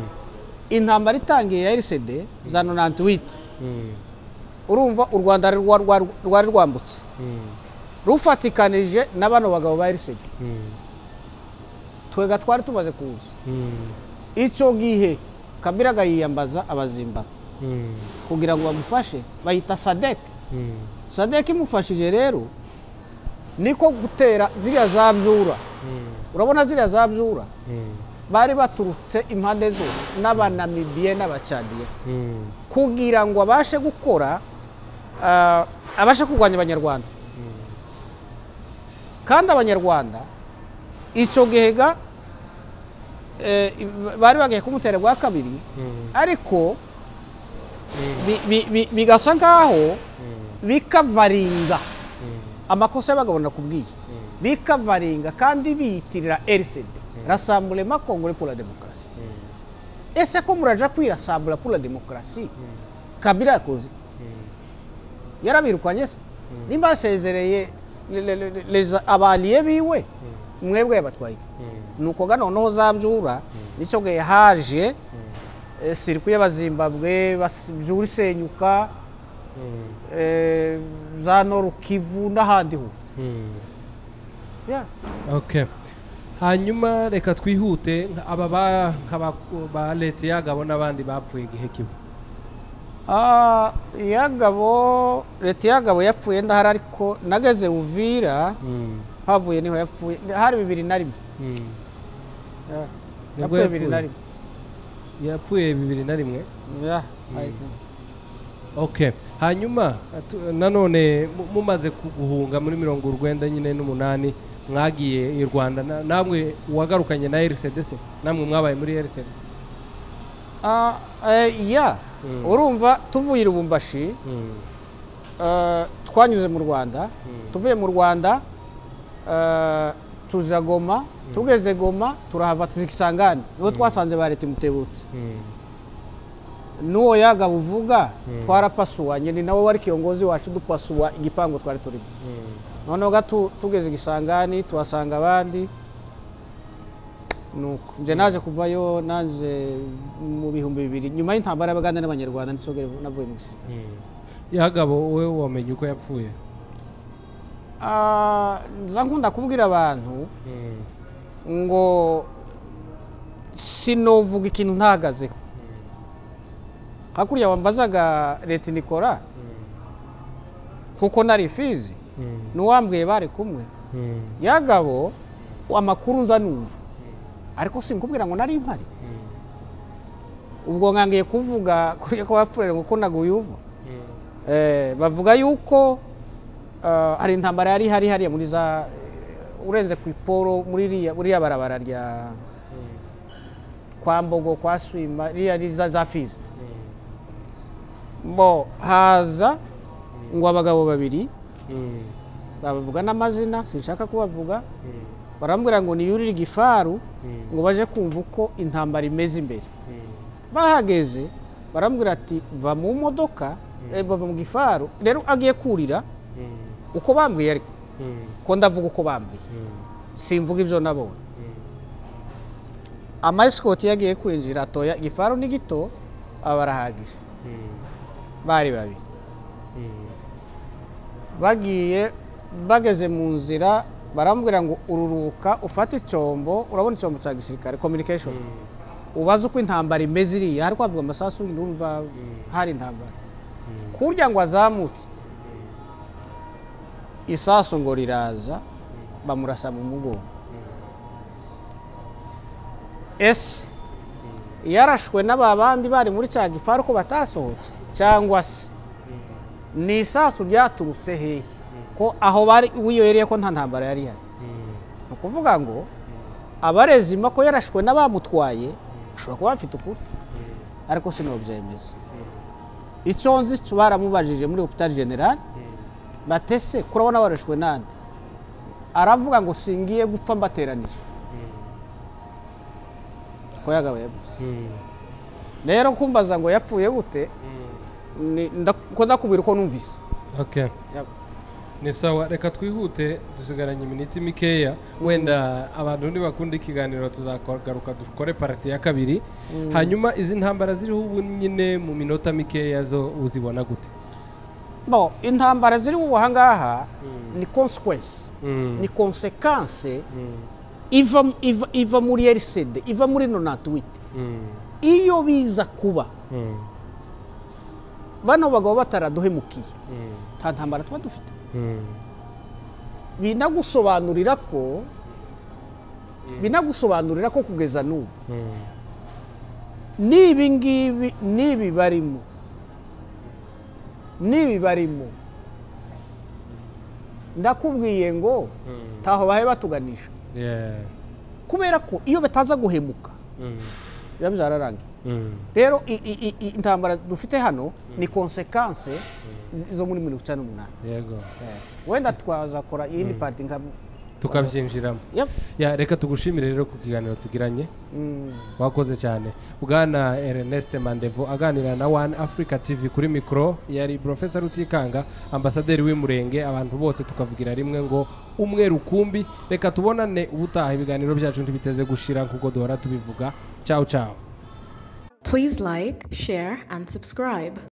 [SPEAKER 1] intambara itangiye ya RCD za 98
[SPEAKER 2] mm,
[SPEAKER 1] urumva u Rwanda rwa- rwa- rwari rwambutse
[SPEAKER 2] mm,
[SPEAKER 1] rufatikanije na bano bagabo ba RCD
[SPEAKER 2] mm,
[SPEAKER 1] twega twari tumaze kuza
[SPEAKER 2] mm,
[SPEAKER 1] icyo gihe Kabila agayiyambaza abazimba
[SPEAKER 2] mm,
[SPEAKER 1] kugira ngo bamufashe bayita sadeke
[SPEAKER 2] mm,
[SPEAKER 1] sadeke imufashije rero niko gutera ziriya za byura
[SPEAKER 2] mm,
[SPEAKER 1] urabona ziriya za byura bari baturutse impande zose n'abanamibiye n'abacadiye kugira ngo abashe gukora ah, abashe kurwanya abanyarwanda kandi abanyarwanda icyo gihega eh, bari bagiye kumutera bwa kabiri ariko bi- bi- bi- bigasa nk'aho bikavaringa amakosa y'abagabo nakubwiye bikavaringa kandi biyitirira rcd rasambulema kongore pour la demokarasi ese ko muraja kwirasambura pour la demokarasi kabira yakoze yarabirukanye se nimba yasezereye le- le- le- les abaliye biwe mwebwe yabatwaye nuko ga noneho zabyura nicyo gihe haje eh, sirikwi y'abazimbabwe bas- byura isenyuka eh, za norukivu n'ahandi hose Yeah.
[SPEAKER 2] okay hanyuma reka twihute nka- aba ba- nk'aba- ba leta yagabo n'abandi bapfuye igihe kimwe
[SPEAKER 1] Ah, iyagabo leta y'agabo yapfuye ndahari ariko nageze uvira havuye niho yapfuye hari bibiri na rimwe Yeah.
[SPEAKER 2] Nibwo
[SPEAKER 1] yapfuye bibiri na
[SPEAKER 2] yapfuye?
[SPEAKER 1] rimwe
[SPEAKER 2] yapfuye bibiri na rimwe
[SPEAKER 1] Yeah, I think.
[SPEAKER 2] okay hanyuma atu- nanone mu- mumaze ku- guhunga muri mirongo urwenda nyine n'umunani mwagiye i rwanda na- namwe uwagarukanye na rcdc namwe mwabaye muri rcd
[SPEAKER 1] Ah, eh, yeah. urumva tuvuye i lubumbashi eh, twanyuze mu rwanda tuvuye mu rwanda eh, tuja goma tugeze goma turahava tukisangane nibo twasanze ba leta imutebutse n'uwo yagaba uvuga twarapasuwanye ni nawe wari kiyongozi wacu dupasuwa igipangu twari turimo noneho gatu tugeze igisangani tuhasanga abandi nuko nje naje kuvayo naje mu bihumbi bibiri nyuma y'intambara y'abaganda n'abanyarwanda ndetse navuye mu gisirikare
[SPEAKER 2] yagabo wowe wamenye uko yapfuye
[SPEAKER 1] Ah, nza nkunda kubwira abantu ngo sinovuga ikintu ntahagazeho hakurya wambazaga leta nikora kuko nari fizi n'uwambwiye bari kumwe yagabo amakuru nza numva ariko sinkubwira ngo nari mpari ubwo nkangiye kuvuga kuriya ko bapfurere ngo ko naguye uva Eh, bavuga yuko ah, hari intambara yari ihari hariya muri za eh, urenze ku iporo muri iriya- buriya barabara rya kwa mbogo kwa swima ririya ri- za- za fizi bo haza ngo abagabo babiri babavuga n'amazina sinshaka kubavuga barambwira ngo niyurire igifaru ngo baje kumva uko intambara imeze imbere bahageze barambwira ati va mu modoka eh, bava mu gifaru rero agiye kurira uko bambwiye ariko ko ndavuga uko bambwiye simvuga ibyo nabonye amasikoti yagiye kwinjira atoya igifaru ni gito abarahagije bari babiri bagiye bageze mu nzira barambwira ngo ururuka ufate icyombo urabona icyombo cya gisirikare communication ubaze uko intambara imeze iriya hari kwavuga amasasu yindi urumva hari intambara kurya ngo azamutse isasu ngo riraza bamurasa mu mugongo ese yarashwe n'aba bandi bari muri cya gifaru ko batasohotse cyangwa se ni isasu ryaturutse hehe ko aho bari wiyobereye ko nta ntambara yari ihari ni ukuvuga ngo abarezi ko yarashwe n'abamutwaye ashobora kuba bafite ukuri ariko sinobyemeza icyo nzi cyo baramubajije muri hopitali generale batese kurabona barashwe n'andi aravuga ngo singiye gupfa mbateranije ko yagabo yavuze rero kumbaza ngo yapfuye gute ni- nda- ko ndakubwira uko numvise
[SPEAKER 2] okay
[SPEAKER 1] Yap.
[SPEAKER 2] ni sawa reka twihute dusigaranye iminota mikeya wenda abantu ntibakunda ikiganiro tuzagaruka dukore parati ya kabiri hanyuma izi ntambara ziriho ubu nyine mu minota mikeya zo uzibona gute
[SPEAKER 1] Bon, intambara ziri ubu ahangaha ni consequence ni konsekanse iva, iva, iva muri erisede iva muri nonatuwite iyo biza kuba bano bagabo bataraduhemukiye nta ntambara tuba dufite binagusobanurira ko binagusobanurira ko kugeza n'ubu n'ibi ngibi n'ibi barimo n'ibi barimo ndakubwiye ngo taho bahe batuganisha
[SPEAKER 2] Yeah.
[SPEAKER 1] kubera ko iyo bataza guhemuka
[SPEAKER 2] Mm.
[SPEAKER 1] biba bizararangiye
[SPEAKER 2] Mm.
[SPEAKER 1] rero i- i- i- i- intambara dufite hano ni konsekanse z- zo muri mirongo icyenda n'umunani
[SPEAKER 2] yego
[SPEAKER 1] wenda twazakora iyindi pati nka
[SPEAKER 2] tukabyinjiramo
[SPEAKER 1] Yep.
[SPEAKER 2] Ya, reka tugushimire rero ku kiganiro tugiranye wakoze cyane bwana ernest mandevo aganira na one africa tv kuri mikoro yari profesa rutikanga ambasaderi w'imurenge abantu bose tukavugira rimwe ngo umwe rukumbi reka tubonane ubutaha ibiganiro byacu ntibiteze gushira nk'uko duhora tubivuga ciao ciao
[SPEAKER 4] Please like, share, and subscribe.